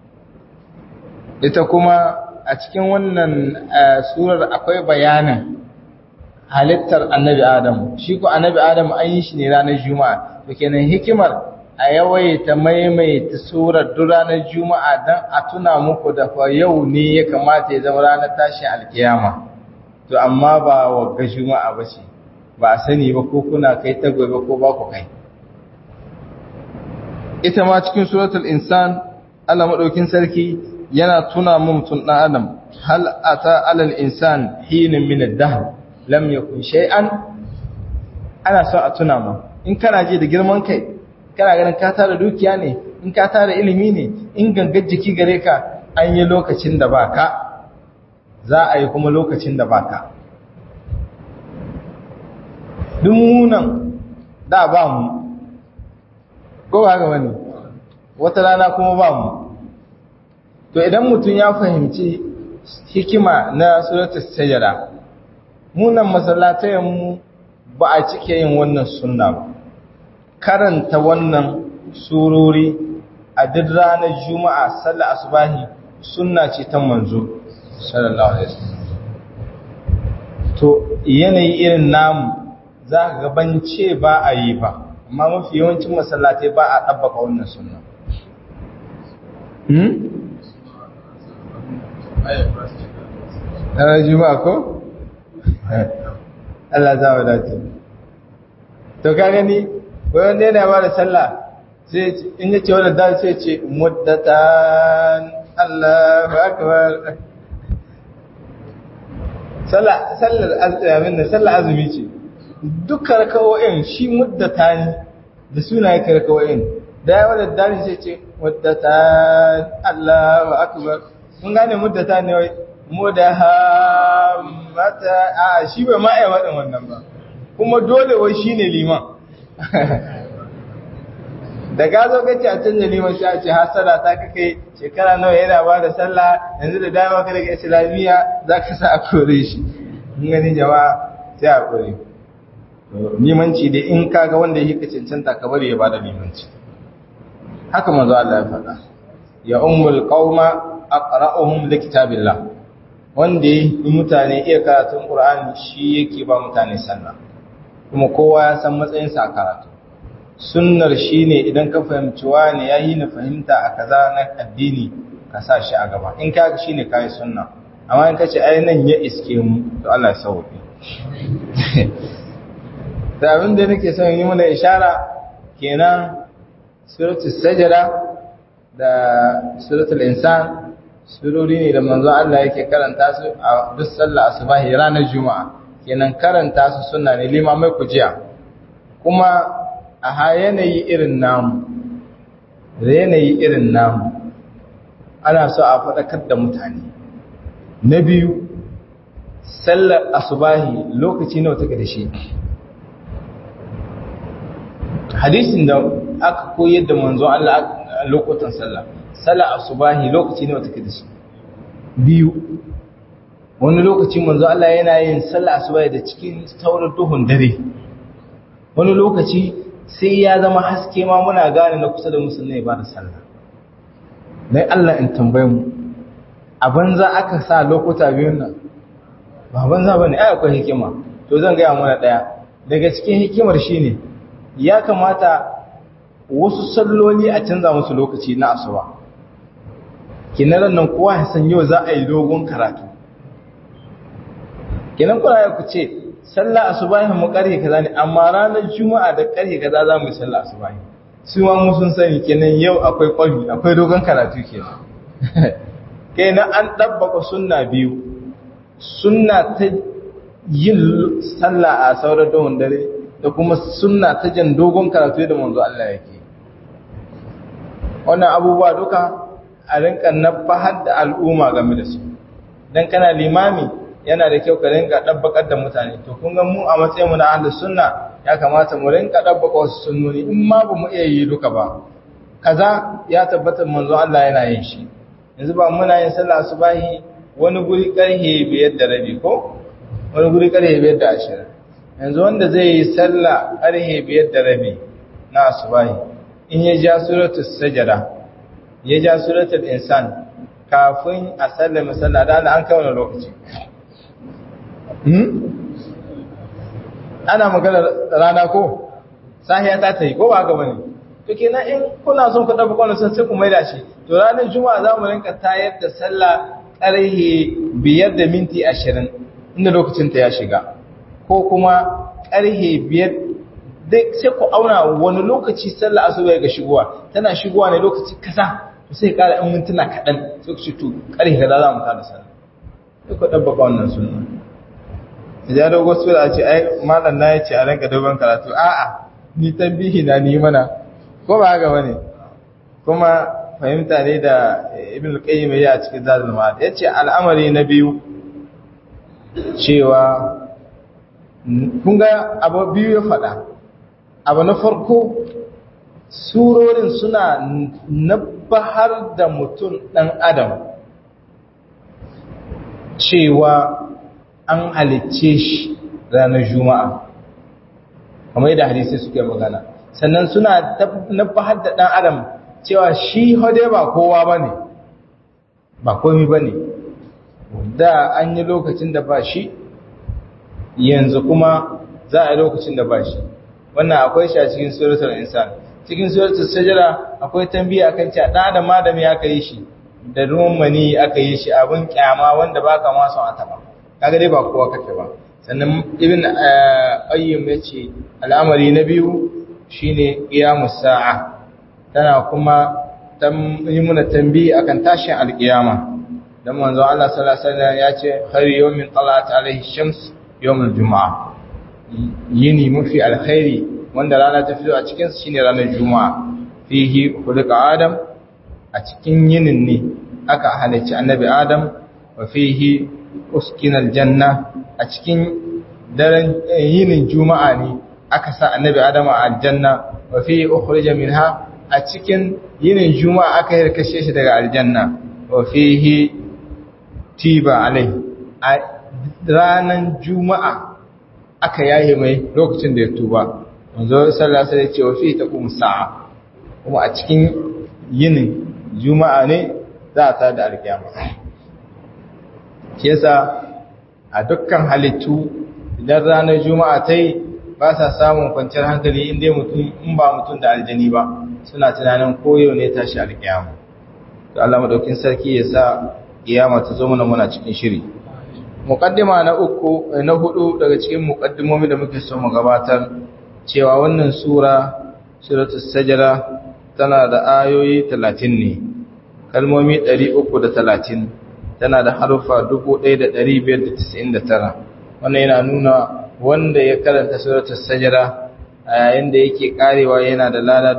ita kuma a cikin wannan surar akwai bayanin halittar annabi Adam shi ko annabi Adam an yi shi ne ranar juma'a to kenan hikimar a yawaita maimaita surar duk ranar juma'a dan a tuna muku da fa yau ne ya kamata ya zama ranar tashin alkiyama to amma ba wagga juma'a ba ce ba a sani ba ko kuna kai ta gobe ko ba ku kai ita ma cikin suratul insan Allah madaukin sarki yana tuna mu mutum ɗan adam hal ata alal insan hinin min ad-dahr lam yakun shay'an ana so a tuna mu in kana ji da girman kai kana ganin ka tara dukiya ne in ka tara ilimi ne in gangar jiki gare ka an yi lokacin da baka za a yi kuma lokacin da baka dumunan da ba mu ko ba ga wani wata rana kuma ba mu to idan mutum ya fahimci hikima na suratul sajada munan masallatayen mu ba a cike yin wannan sunna ba karanta wannan surori a duk ranar juma'a sallar asubahi sunna ce ta manzo sallallahu alaihi wasallam to yanayi irin namu za ka gabance ba a yi ba amma mafi yawancin masallatai ba a ɗabbaka wannan sunna ranar juma'a ko? Allah za wa dace to ka gani wanda yana ba da sallah sai in yace wannan da sai ce muddatan Allahu akbar sallah sallar azumin da sallar azumi ce dukkan rakawoyin shi muddatan da sunaye rakawoyin da yawa da dani sai ce muddatan Allahu akbar mun gane muddatan ne wai mudahammata a shi bai ma iya waɗin wannan ba kuma dole wai shi ne liman da gazo kace a canza liman shi a ce hasara ta kake shekara nawa yana ba da sallah yanzu da dama ka daga islamiyya za ka sa a kore shi in gani jama'a sai a kore limanci dai in kaga wanda yake cancanta ka bari ya ba da limanci haka manzo Allah ya faɗa ya ummul qauma aqra'uhum likitabillah wanda yi mutane iya karatun Qur'ani shi yake ba mutane sallah kuma kowa ya san matsayinsa a karatu sunnar shine idan ka fahimci wani yayi na fahimta a kaza na addini ka sa shi a gaba in ka shine kai sunna amma in kace ai nan ya iske mu to Allah ya sauke da abin da nake son yi mana ishara kenan suratul sajda da suratul insan surori ne da manzon Allah yake karanta su a duk sallah asubahi ranar juma'a kenan karanta su sunna ne limamai ku jiya kuma a yanayi irin namu da yanayi irin namu ana so a faɗakar da mutane na biyu sallar asubahi lokaci nawa take da shi hadisin da aka koyar da manzon Allah a lokutan sallah sallar asubahi lokaci nawa take da shi biyu wani lokaci manzo Allah yana yin sallah asuba da cikin taurar duhun dare wani lokaci sai ya zama haske ma muna gane na kusa da musulmai ba da sallah dan Allah in tambaye mu a banza aka sa lokuta biyun nan ba banza bane ai akwai hikima to zan ga mana daya daga cikin hikimar shine ya kamata wasu salloli a canza musu lokaci na asuba kinaran nan kowa ya san yau za a yi dogon karatu kinan kuna ya ku ce sallah asubahi mu karhe kaza ne amma ranar juma'a da karhe kaza za mu yi sallah asubahi su ma mu sun sani kenan yau akwai kwalbi akwai dogon karatu kenan kenan an dabbaka sunna biyu sunna ta yin sallah a sauran dogon dare da kuma sunna ta jan dogon karatu da manzo Allah yake wannan abubuwa duka a rinka nabahar da al'umma game da su dan kana limami yana da kyau ka rinka dabbakar da mutane to kun ga mu a matsayin mu na ahlus sunna ya kamata mu rinka dabbaka wasu sunnoni in ma ba mu iya yi duka ba kaza ya tabbata manzo Allah yana yin shi yanzu ba muna yin sallah subahi wani guri karhe biyar da rabi ko wani guri karhe biyar da ashirin yanzu wanda zai yi sallah karhe biyar da rabi na subahi in ya ja suratul sajada ya ja suratul insan kafin a sallama sallah da an kai wani lokaci ana magana rana ko sahiya ta ta yi ko ba gaba ne to kenan in kuna son ku dafa kwanan sun sai ku maida shi to ranar juma'a za mu rinka tayar da sallah ƙarhe biyar da minti ashirin inda lokacinta ya shiga ko kuma ƙarhe biyar dai sai ku auna wani lokaci sallah asuba ga shigowa tana shigowa ne lokaci kasa to sai ƙara ɗan mintuna kaɗan sai ku ce to ƙarhe kaza za mu tada sallah sai ku ɗabbaka wannan sunna ya dogo su da ce ai malam na ya ce a ranka dogon karatu a'a ni tambihi na ni mana ko ba haka bane kuma fahimta ne da ibn al-qayyim ya a cikin zadul ma'ad yace al'amari na biyu cewa kun ga abu biyu ya faɗa abu na farko surorin suna nabahar da mutum ɗan adam cewa an halicce shi ranar juma'a kamar yadda hadisi suke magana sannan suna nabahar da ɗan adam cewa shi hode ba kowa ba ne ba komi ba ne da an yi lokacin da ba shi yanzu kuma za a yi lokacin da ba shi wannan akwai shi a cikin suratul insan cikin suratul sajara akwai tambiya akan cewa dan adam adam ya kai shi da ruwan mani aka yi shi abin kyama wanda baka ma son a taba kaga dai ba kowa kake ba sannan ibn ayyum yace al'amari na biyu shine qiyamus sa'a tana kuma yi muna tambi akan tashin alkiyama dan manzo Allah sallallahu alaihi wasallam ya ce khairu yawmin talat alaihi shams yawmul juma'a yini mafi alkhairi wanda rana ta fito a cikin shine ranar juma'a fihi khuliqa adam a cikin yinin ne aka halicci annabi adam wa fihi uskina aljanna a cikin daren yinin juma'a ne aka sa annabi adam a aljanna wa fihi ukhrija minha a cikin yinin juma'a aka yi kashe shi daga aljanna wa fihi tiba alai a ranar juma'a aka yaye mai lokacin da ya tuba wanzo sallallahu alaihi ce wa fihi taqum sa'a kuma a cikin yinin juma'a ne za a tada alkiyama shi yasa a dukkan halittu idan ranar juma'a ta yi ba sa samun kwanciyar hankali inda mutum in ba mutum da aljani ba suna tunanin koyo ne tashi alkiyama to Allah madaukin sarki ya sa kiyama ta zo mana muna cikin shiri muqaddima na uku na hudu daga cikin muqaddimomi da muke so mu gabatar cewa wannan sura suratul sajda tana da ayoyi 30 ne kalmomi 330 tana da harufa 1599 wannan yana nuna wanda ya karanta suratul sajda a yayin da yake karewa yana da lada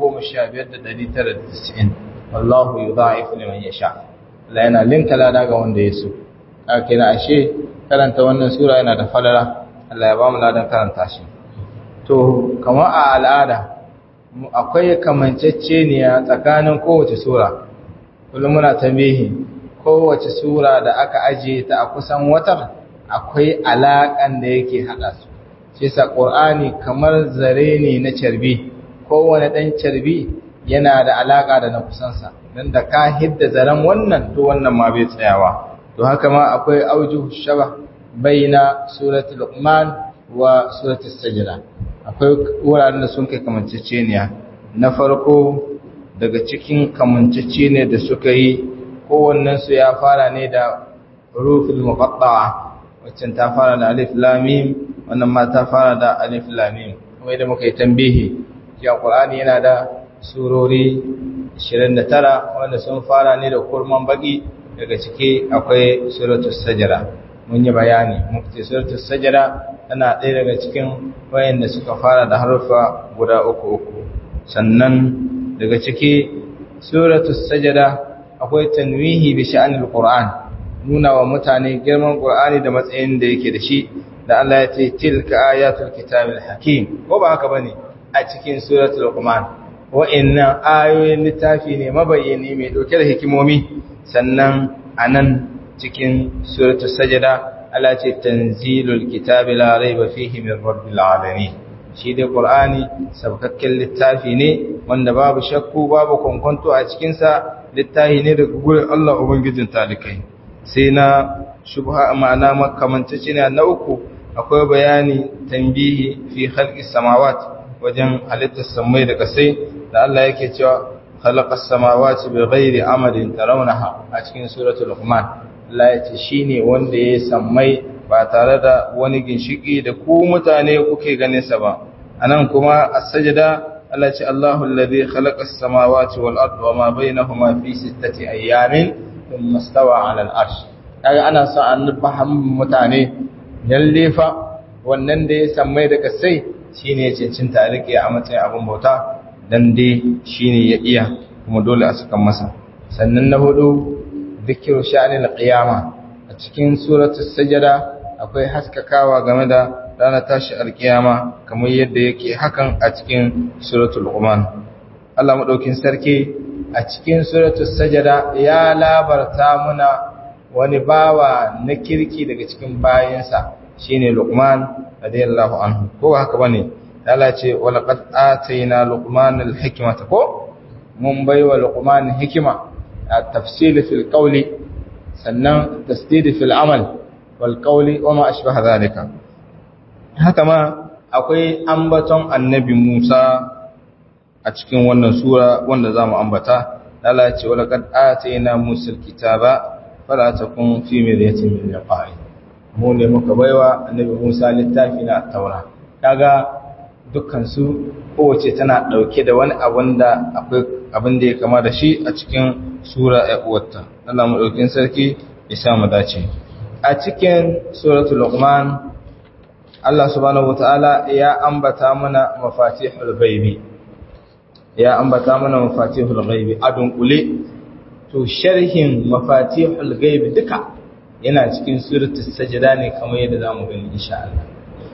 15990 wallahu yudha'ifu liman yasha Allah yana linka lada ga wanda ya so ake na ashe karanta wannan sura yana da falala Allah ya ba mu ladan karanta shi to kamar a al'ada akwai kamanceceniya tsakanin kowace sura kullum muna tambihi kowace sura da aka ajiye ta a kusan watar akwai alaƙan da yake haɗa su shi sa ƙur'ani kamar zare ne na carbi kowane ɗan carbi yana da alaƙa da na kusansa don da ka hidda zaren wannan to wannan ma bai tsayawa to haka ma akwai auju shaba baina suratul luqman wa suratul sajda akwai wuraren da sun kai kamanceceniya na farko daga cikin kamanceceniya da suka yi kowannensu ya fara ne da rufin muqatta'a waccan ta fara da alif lamim wannan ma ta fara da alif lamim kuma idan muka yi tambihi cewa qur'ani yana da surori 29 wanda sun fara ne da kurman baki daga ciki akwai suratul sajda mun yi bayani muka ce suratul sajda tana ɗaya daga cikin wayanda suka fara da harufa guda uku uku sannan daga ciki suratul sajda akwai tanwihi bi sha'anil qur'an nuna wa mutane girman qur'ani da matsayin da yake da shi da Allah ya ce tilka ayatul kitabil hakim ko ba haka bane a cikin suratul luqman wa'annan ayoyin littafi ne mabayyani mai dauke da hikimomi sannan anan cikin suratul sajda Allah ce tanzilul kitabi la raiba fihi min rabbil alamin shi dai qur'ani sabkakken littafi ne wanda babu shakku babu kwankwanto a cikin sa littafi ne daga gurin Allah ubangijin talikai sai na shubha ma'ana makamantacce ne na uku akwai bayani tambihi fi khalqis samawat wajen halittar samai da kasai da Allah yake cewa khalaqas samawati bighairi amadin tarawnaha a cikin suratul luqman Allah ya ce shine wanda ya sammai ba tare da wani ginshiki da ku mutane kuke ganin sa ba anan kuma as-sajda Allah ce Allahu alladhi khalaqas samawati wal arda wama bainahuma fi sittati ayyamin thumma stawa 'ala al-'arsh kaga ana son an fahimta mutane lalle fa wannan da ya sammai da kasai shine ya cincinta a rike a matsayin abin bauta dan dai shine ya iya kuma dole a saka masa sannan na hudu dhikru sha'anil qiyama a cikin suratul sajda akwai haskakawa game da ranar tashi alkiyama kamar yadda yake hakan a cikin suratul luqman Allah madaukin sarki a cikin suratul sajda ya labarta muna wani bawa na kirki daga cikin bayansa shine luqman radiyallahu anhu ko haka bane Allah ce walaqad atayna luqman alhikmata ko mun baiwa luqman hikima at-tafsil fil qawli sannan tasdid fil amal wal qawli wa ma ashbaha zalika haka ma akwai ambaton annabi Musa a cikin wannan sura wanda zamu ambata Allah ce wala kad atayna Musa alkitaba fala takun fi miryatin min liqa'i mu ne muka baiwa annabi Musa littafi na taura kaga dukkan su kowace tana dauke da wani abun da akwai abin da ya kama da shi a cikin sura ya uwarta Allah mu daukin sarki ya sa mu dace a cikin suratul luqman Allah subhanahu wataala ya ambata mana mafatihul ghaibi ya ambata mana mafatihul ghaibi adun kule to sharhin mafatihul ghaibi duka yana cikin suratul sajda ne kamar yadda zamu gani insha Allah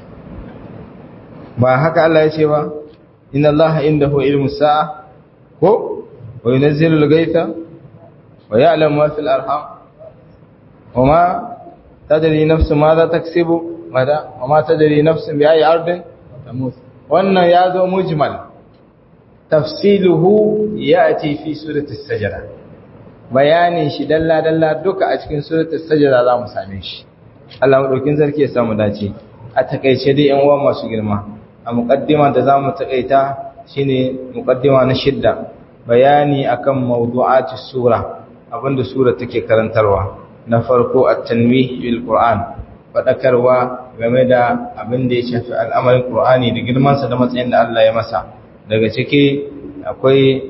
ba haka Allah ya ce ba inna Allah indahu ilmu sa'a ko wa yunzilu al-ghaytha wa ya'lamu ma fil arham wa ma tadri nafsu madha taksibu mada wa ma tadri nafsun bi ayi ardin tamut wannan ya zo mujmal tafsiluhu ya'ti fi surati as-sajda bayanin shi dalla dalla duka a cikin surati as-sajda za mu same shi Allah madaukin sarki ya samu dace a takeice dai yan uwa masu girma a muqaddima da zamu takaita shine muqaddima na shidda bayani akan mawdu'ati sura abinda sura take karantarwa na farko at-tanwih bil qur'an faɗakarwa game da abin da ya shafi al'amarin ƙur'ani da girmansa da matsayin da Allah ya masa daga ciki akwai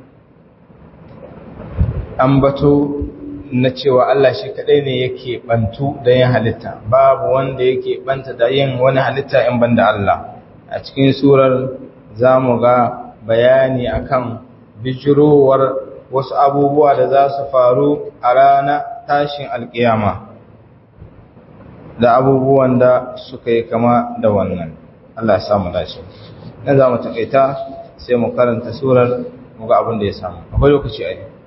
ambato na cewa Allah shi kaɗai ne yake ɓantu da yin halitta babu wanda yake ɓanta da yin wani halitta in banda Allah a cikin surar za mu ga bayani akan bijirowar wasu abubuwa da za su faru a rana tashin alƙiyama da abubuwan da suka yi kama da wannan Allah ya samu dace nan za mu takaita sai mu karanta surar mu ga abin da ya samu akwai lokaci a yi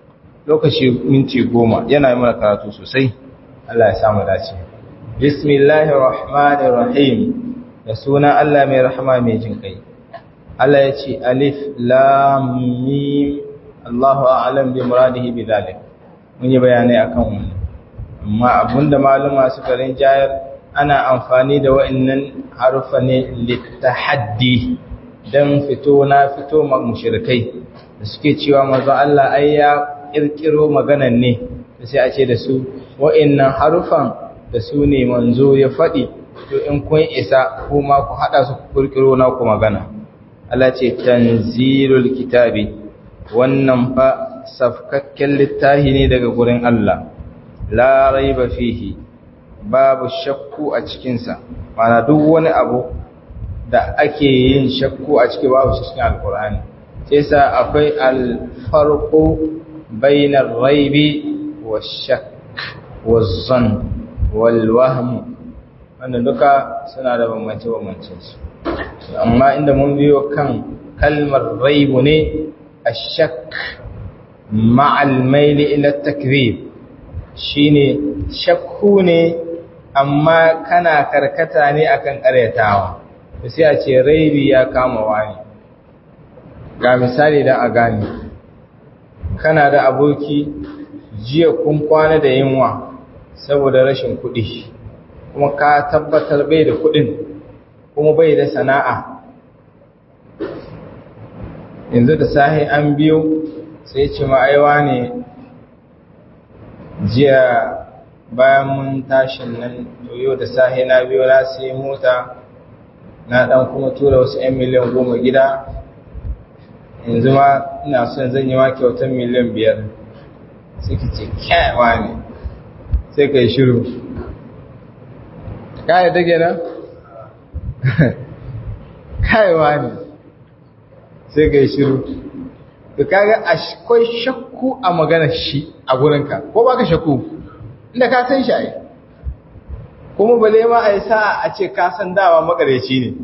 lokaci minti goma yana yi mana karatu sosai Allah ya samu dace bismillahir rahmanir rahim da sunan Allah mai rahama mai jin kai Allah ya ce alif lam mim Allahu a'lam bi muradihi bi zalik mun yi bayanai akan wannan amma abinda maluma suka rinjayar ana amfani da wa'annan harufa ne litahaddi dan fito na fito ma mushrikai da suke cewa manzo Allah ai ya kirkiro maganan ne sai a ce da su wa'annan harufan da su ne manzo ya faɗi to in kun isa kuma ku haɗa su kirkiro na ku magana Allah ce tanzilul kitabi wannan fa safkakken littafi ne daga gurin Allah la raiba fihi babu shakku a cikinsa mana duk wani abu da ake yin shakku a ciki babu cikin alkur'ani sai sa akwai alfarqu bainar raibi washak wazzan walwahm wannan duka suna da bambance bambancin su amma inda mun biyo kan kalmar raibu ne ashak ma'al maili ila takrib shine shakku ne amma kana karkata ne akan karyatawa sai a ce raibi ya kama wani ga misali da a gane kana da aboki jiya kun kwana da yunwa saboda rashin kuɗi kuma ka tabbatar bai da kuɗin kuma bai da sana'a yanzu da sahi an biyo sai ce ma'aiwa ne jiya bayan mun tashin nan yau da sahi na biyo na sai mota na dan kuma tura wasu 'yan miliyan goma gida yanzu ma ina son zan yi wa kyautar miliyan biyar suke ce kyawa ne sai ka yi shiru kayan dage na? kayawa ne sai ka yi shiru da kaga akwai shakku a maganar shi a gurinka ko baka shakku inda ka san shi ai kuma bale ma a yi sa a ce ka san dawa makareci ne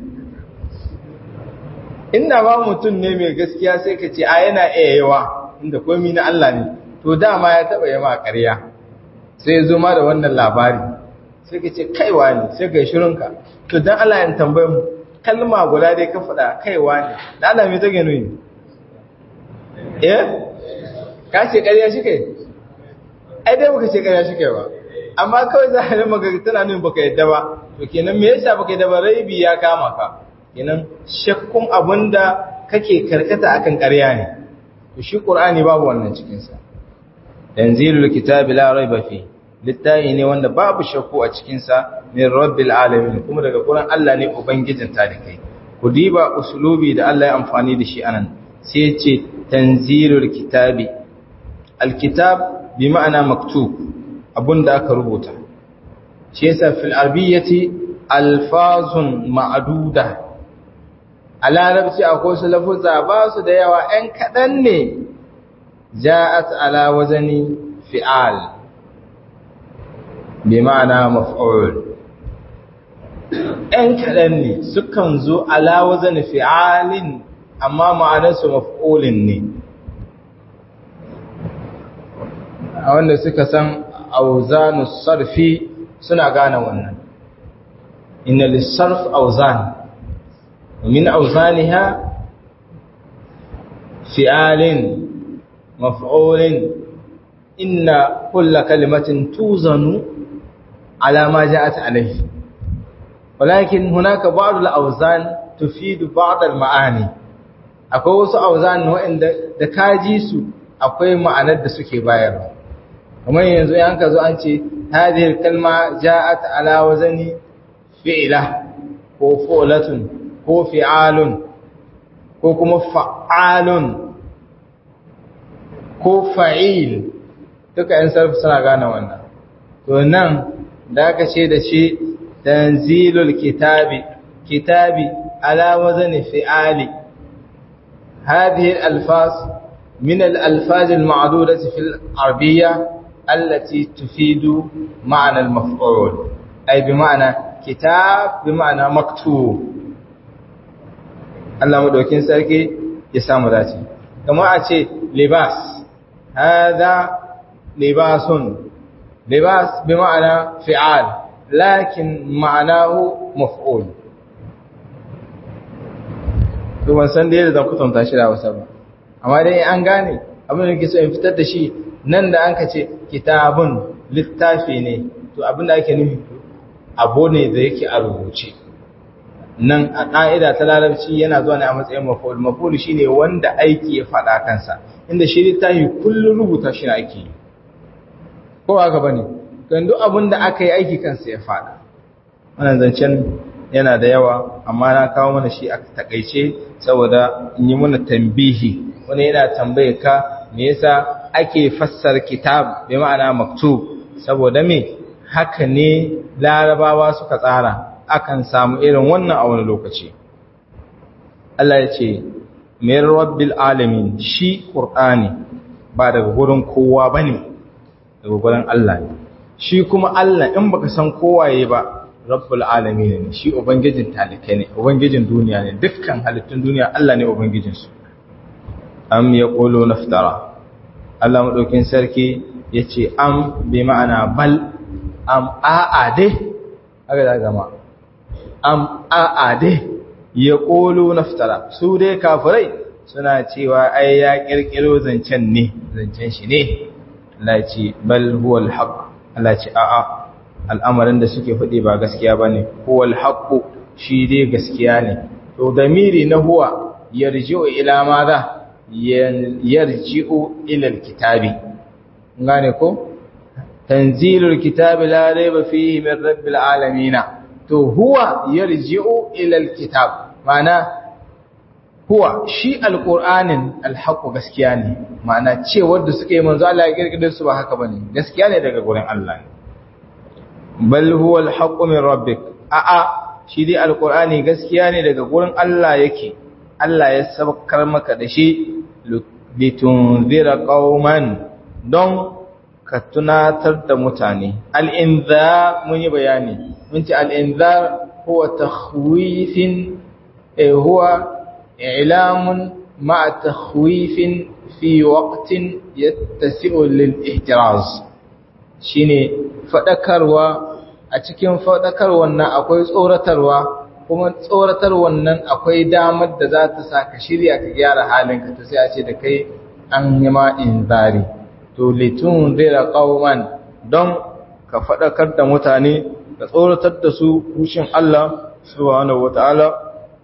inda ba mutum ne mai gaskiya sai ka ce a yana iya yawa inda komi na Allah ne to dama ya taba yi ma ƙarya sai zo ma da wannan labari sai ka ce kaiwa ne sai ka yi shirinka to don Allah ya tambayi mu kalma guda dai ka faɗa kaiwa ne da Allah mai take nuni eh ka ce ƙarya shi kai ai dai baka ce ƙarya shi kai ba amma kawai za a yi maka tana nuna baka yadda ba to kenan me yasa baka yadda ba raibi ya kama ka kenan shakkun abinda kake karkata akan ƙarya ne to shi qur'ani babu wannan cikin sa tanzilul kitabi la raiba fi littafi ne wanda babu shakku a cikin sa min rabbil alamin kuma daga gurin Allah ne ubangijin talikai ku diba usulubi da Allah ya amfani da shi anan sai ya ce tanzilul kitabi alkitab bi ma'ana maktub da aka rubuta shi yasa fil arabiyyati alfazun ma'duda a larabci akwai su lafuzza ba su da yawa ɗan kaɗan ne ja'at ala wazani fi'al bi ma'ana maf'ul ɗan kaɗan ne sukan zo ala wazani fi'alin amma ma'anarsu maf'ulin ne a wanda suka san auzanu sarfi suna gane wannan inna lissarf auzan min auzaniha fi'alin maf'ulin inna kulla kalimatin tuzanu ala ma ja'at alayhi walakin hunaka ba'd al-awzan tufidu ba'd al-ma'ani akwai wasu auzan wa'anda da kaji su akwai ma'anar da suke bayarwa kamar yanzu yan ka zo an ce hadhihi kalma ja'at ala wazani fi'la ko fu'latun ko fi'alun ko kuma fa'alun ko fa'il duka yan sarfi suna gane wannan to nan da aka ce da shi tanzilul kitabi kitabi ala wazani fi'ali هذه الألفاظ من الألفاظ المعدودة في العربية التي تفيد معنى المفعول أي بمعنى كتاب بمعنى مكتوب Allah madaukin sarki ya samu dace kamar a ce libas هذا لباس لباس بمعنى فعال لكن معناه مفعول to ban san da yadda zan kusanta shi da wasa ba amma dai an gane abin da ke so in fitar da shi nan da an ka ce kitabun littafi ne to abin da ake nufi abu ne da yake a rubuce nan a ƙa'ida ta larabci yana zuwa ne a matsayin maful maful shine wanda aiki ya faɗa kansa inda shi littafi kullum rubuta shi ake yi ko haka bane kan duk abin da aka yi aiki kansa ya faɗa wannan zancen yana da yawa amma na kawo mana shi a takaice saboda in yi mana tambihi wani yana tambaye ka me yasa ake fassara kitab bi ma'ana maktub saboda me haka ne larabawa suka tsara akan samu irin wannan a wani lokaci Allah ya ce min rabbil alamin shi qur'ani ba daga gurin kowa bane daga gurin Allah ne shi kuma Allah in baka san kowaye ba rabbul alamin ne shi ubangijin talikai ne ubangijin duniya ne dukkan halittun duniya Allah ne ubangijin su am yaqulu naftara Allah madaukin sarki yace am bi ma'ana bal am a'a dai haka da gama am a'a dai yaqulu naftara su dai kafirai suna cewa ai ya kirkiro zancen ne zancen shi ne Allah ce bal huwa alhaq Allah ce a'a al'amarin da suke faɗi ba gaskiya bane huwa alhaq shi dai gaskiya ne to damiri na huwa yarji'u ila madha yarji'u ila alkitabi ngane ko tanzilul kitabi la rayba fihi min rabbil alamin to huwa yarji'u ila alkitab ma'ana huwa shi alqur'anin alhaqu gaskiya ne ma'ana cewar da suke manzo Allah ya kirkire su ba haka bane gaskiya ne daga gurin Allah ne bal huwa alhaqu min rabbik a a shi dai alqur'ani gaskiya ne daga gurin Allah yake Allah ya sabkar maka da shi litunzira qauman don ka tunatar da mutane al-inzar mun yi bayani mun ce al-inzar huwa takhwifin eh huwa إعلام مع تخويف في وقت يتسع للإحتراز shine faɗakarwa a cikin faɗakarwar nan akwai tsoratarwa kuma tsoratarwar nan akwai damar da za ta sa ka shirya ka gyara halinka to sai a ce da kai an yi ma inzari to litun zira qauman don ka faɗakar da mutane ka tsoratar da su kushin Allah subhanahu wataala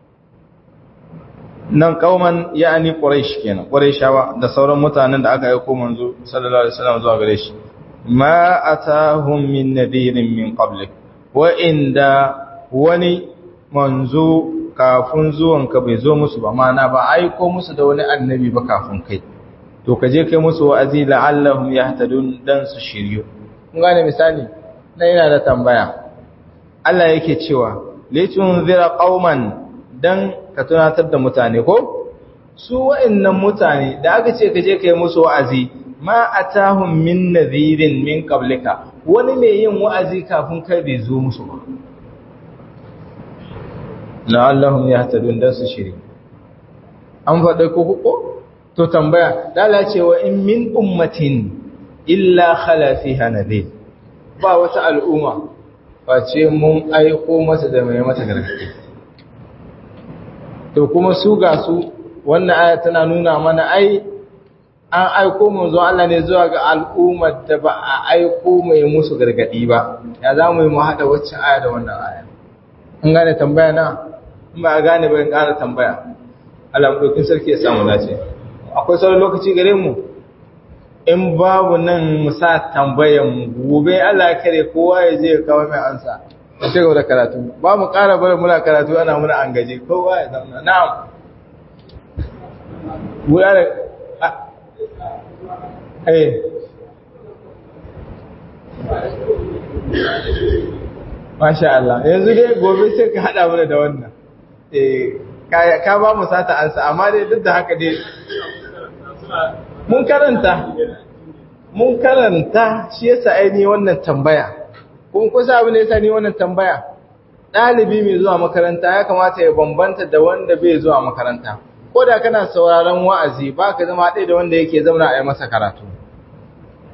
nan kauman ya'ani quraish kenan quraishawa da sauran mutanen da aka aika manzo sallallahu alaihi wasallam zuwa gare shi ma atahum min nadirin min qablik wa inda wani manzo kafin zuwan ka bai zo musu ba mana ba aiko musu da wani annabi ba kafin kai to ka je kai musu wa'azi la'allahum yahtadun dan su shiryu kun gane misali na yana da tambaya Allah yake cewa litunzira qauman dan ka tunatar da mutane ko su wa'annan mutane da aka ce ka je kai musu wa'azi ma atahum min nadhirin min qablika wani mai yin wa'azi kafin kai bai zo musu ba la'allahum yahtadun dan su shiri an faɗa ko ko to tambaya dala cewa in min ummatin illa khala fiha nadhir ba wata al'umma face mun aiko masa da mai mata gargaɗi to kuma su ga su wannan aya tana nuna mana ai an aiko manzo Allah ne zuwa ga al'ummar da ba a aiko mai musu gargadi ba ya za mu yi mu haɗa wacce aya da wannan aya an gane tambaya na in ba a gane ba in ƙara tambaya Allah ɗaukin sarki ya samu dace akwai sauran lokaci gare mu in babu nan mu sa tambayan gobe Allah ya kare kowa ya je ya kawo mai ansa a ci gaba da karatu ba mu ƙara barin muna karatu ana muna an gaji kowa ya zauna na'am guda da eh masha Allah yanzu dai gobe sai ka haɗa mana da wannan eh ka ba mu sata ansa amma dai duk da haka dai mun karanta mun karanta shi yasa ainihin wannan tambaya kun kusa abin da yasa ni wannan tambaya ɗalibi mai zuwa makaranta ya kamata ya bambanta da wanda bai zuwa makaranta ko da kana sauraron wa'azi ba ka zama ɗaya da wanda yake zauna a yi masa karatu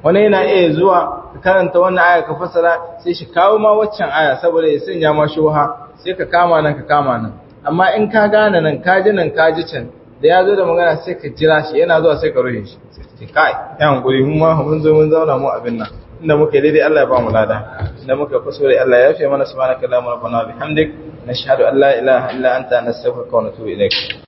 wani yana iya zuwa ka karanta wannan aya ka fasara sai shi kawo ma waccan aya saboda ya sanya ma shubha sai ka kama nan ka kama nan amma in ka gane nan ka ji nan ka ji can da ya zo da magana sai ka jira shi yana zuwa sai ka rufe shi sai kai ya hankuri mun ma mun zo mun zauna mu abin nan inda muka yi daidai Allah ya ba mu lada inda muka kuskure Allah ya yafe mana subhanaka allahumma rabbana bihamdik nashhadu an la ilaha illa anta nastaghfiruka wa natubu ilaik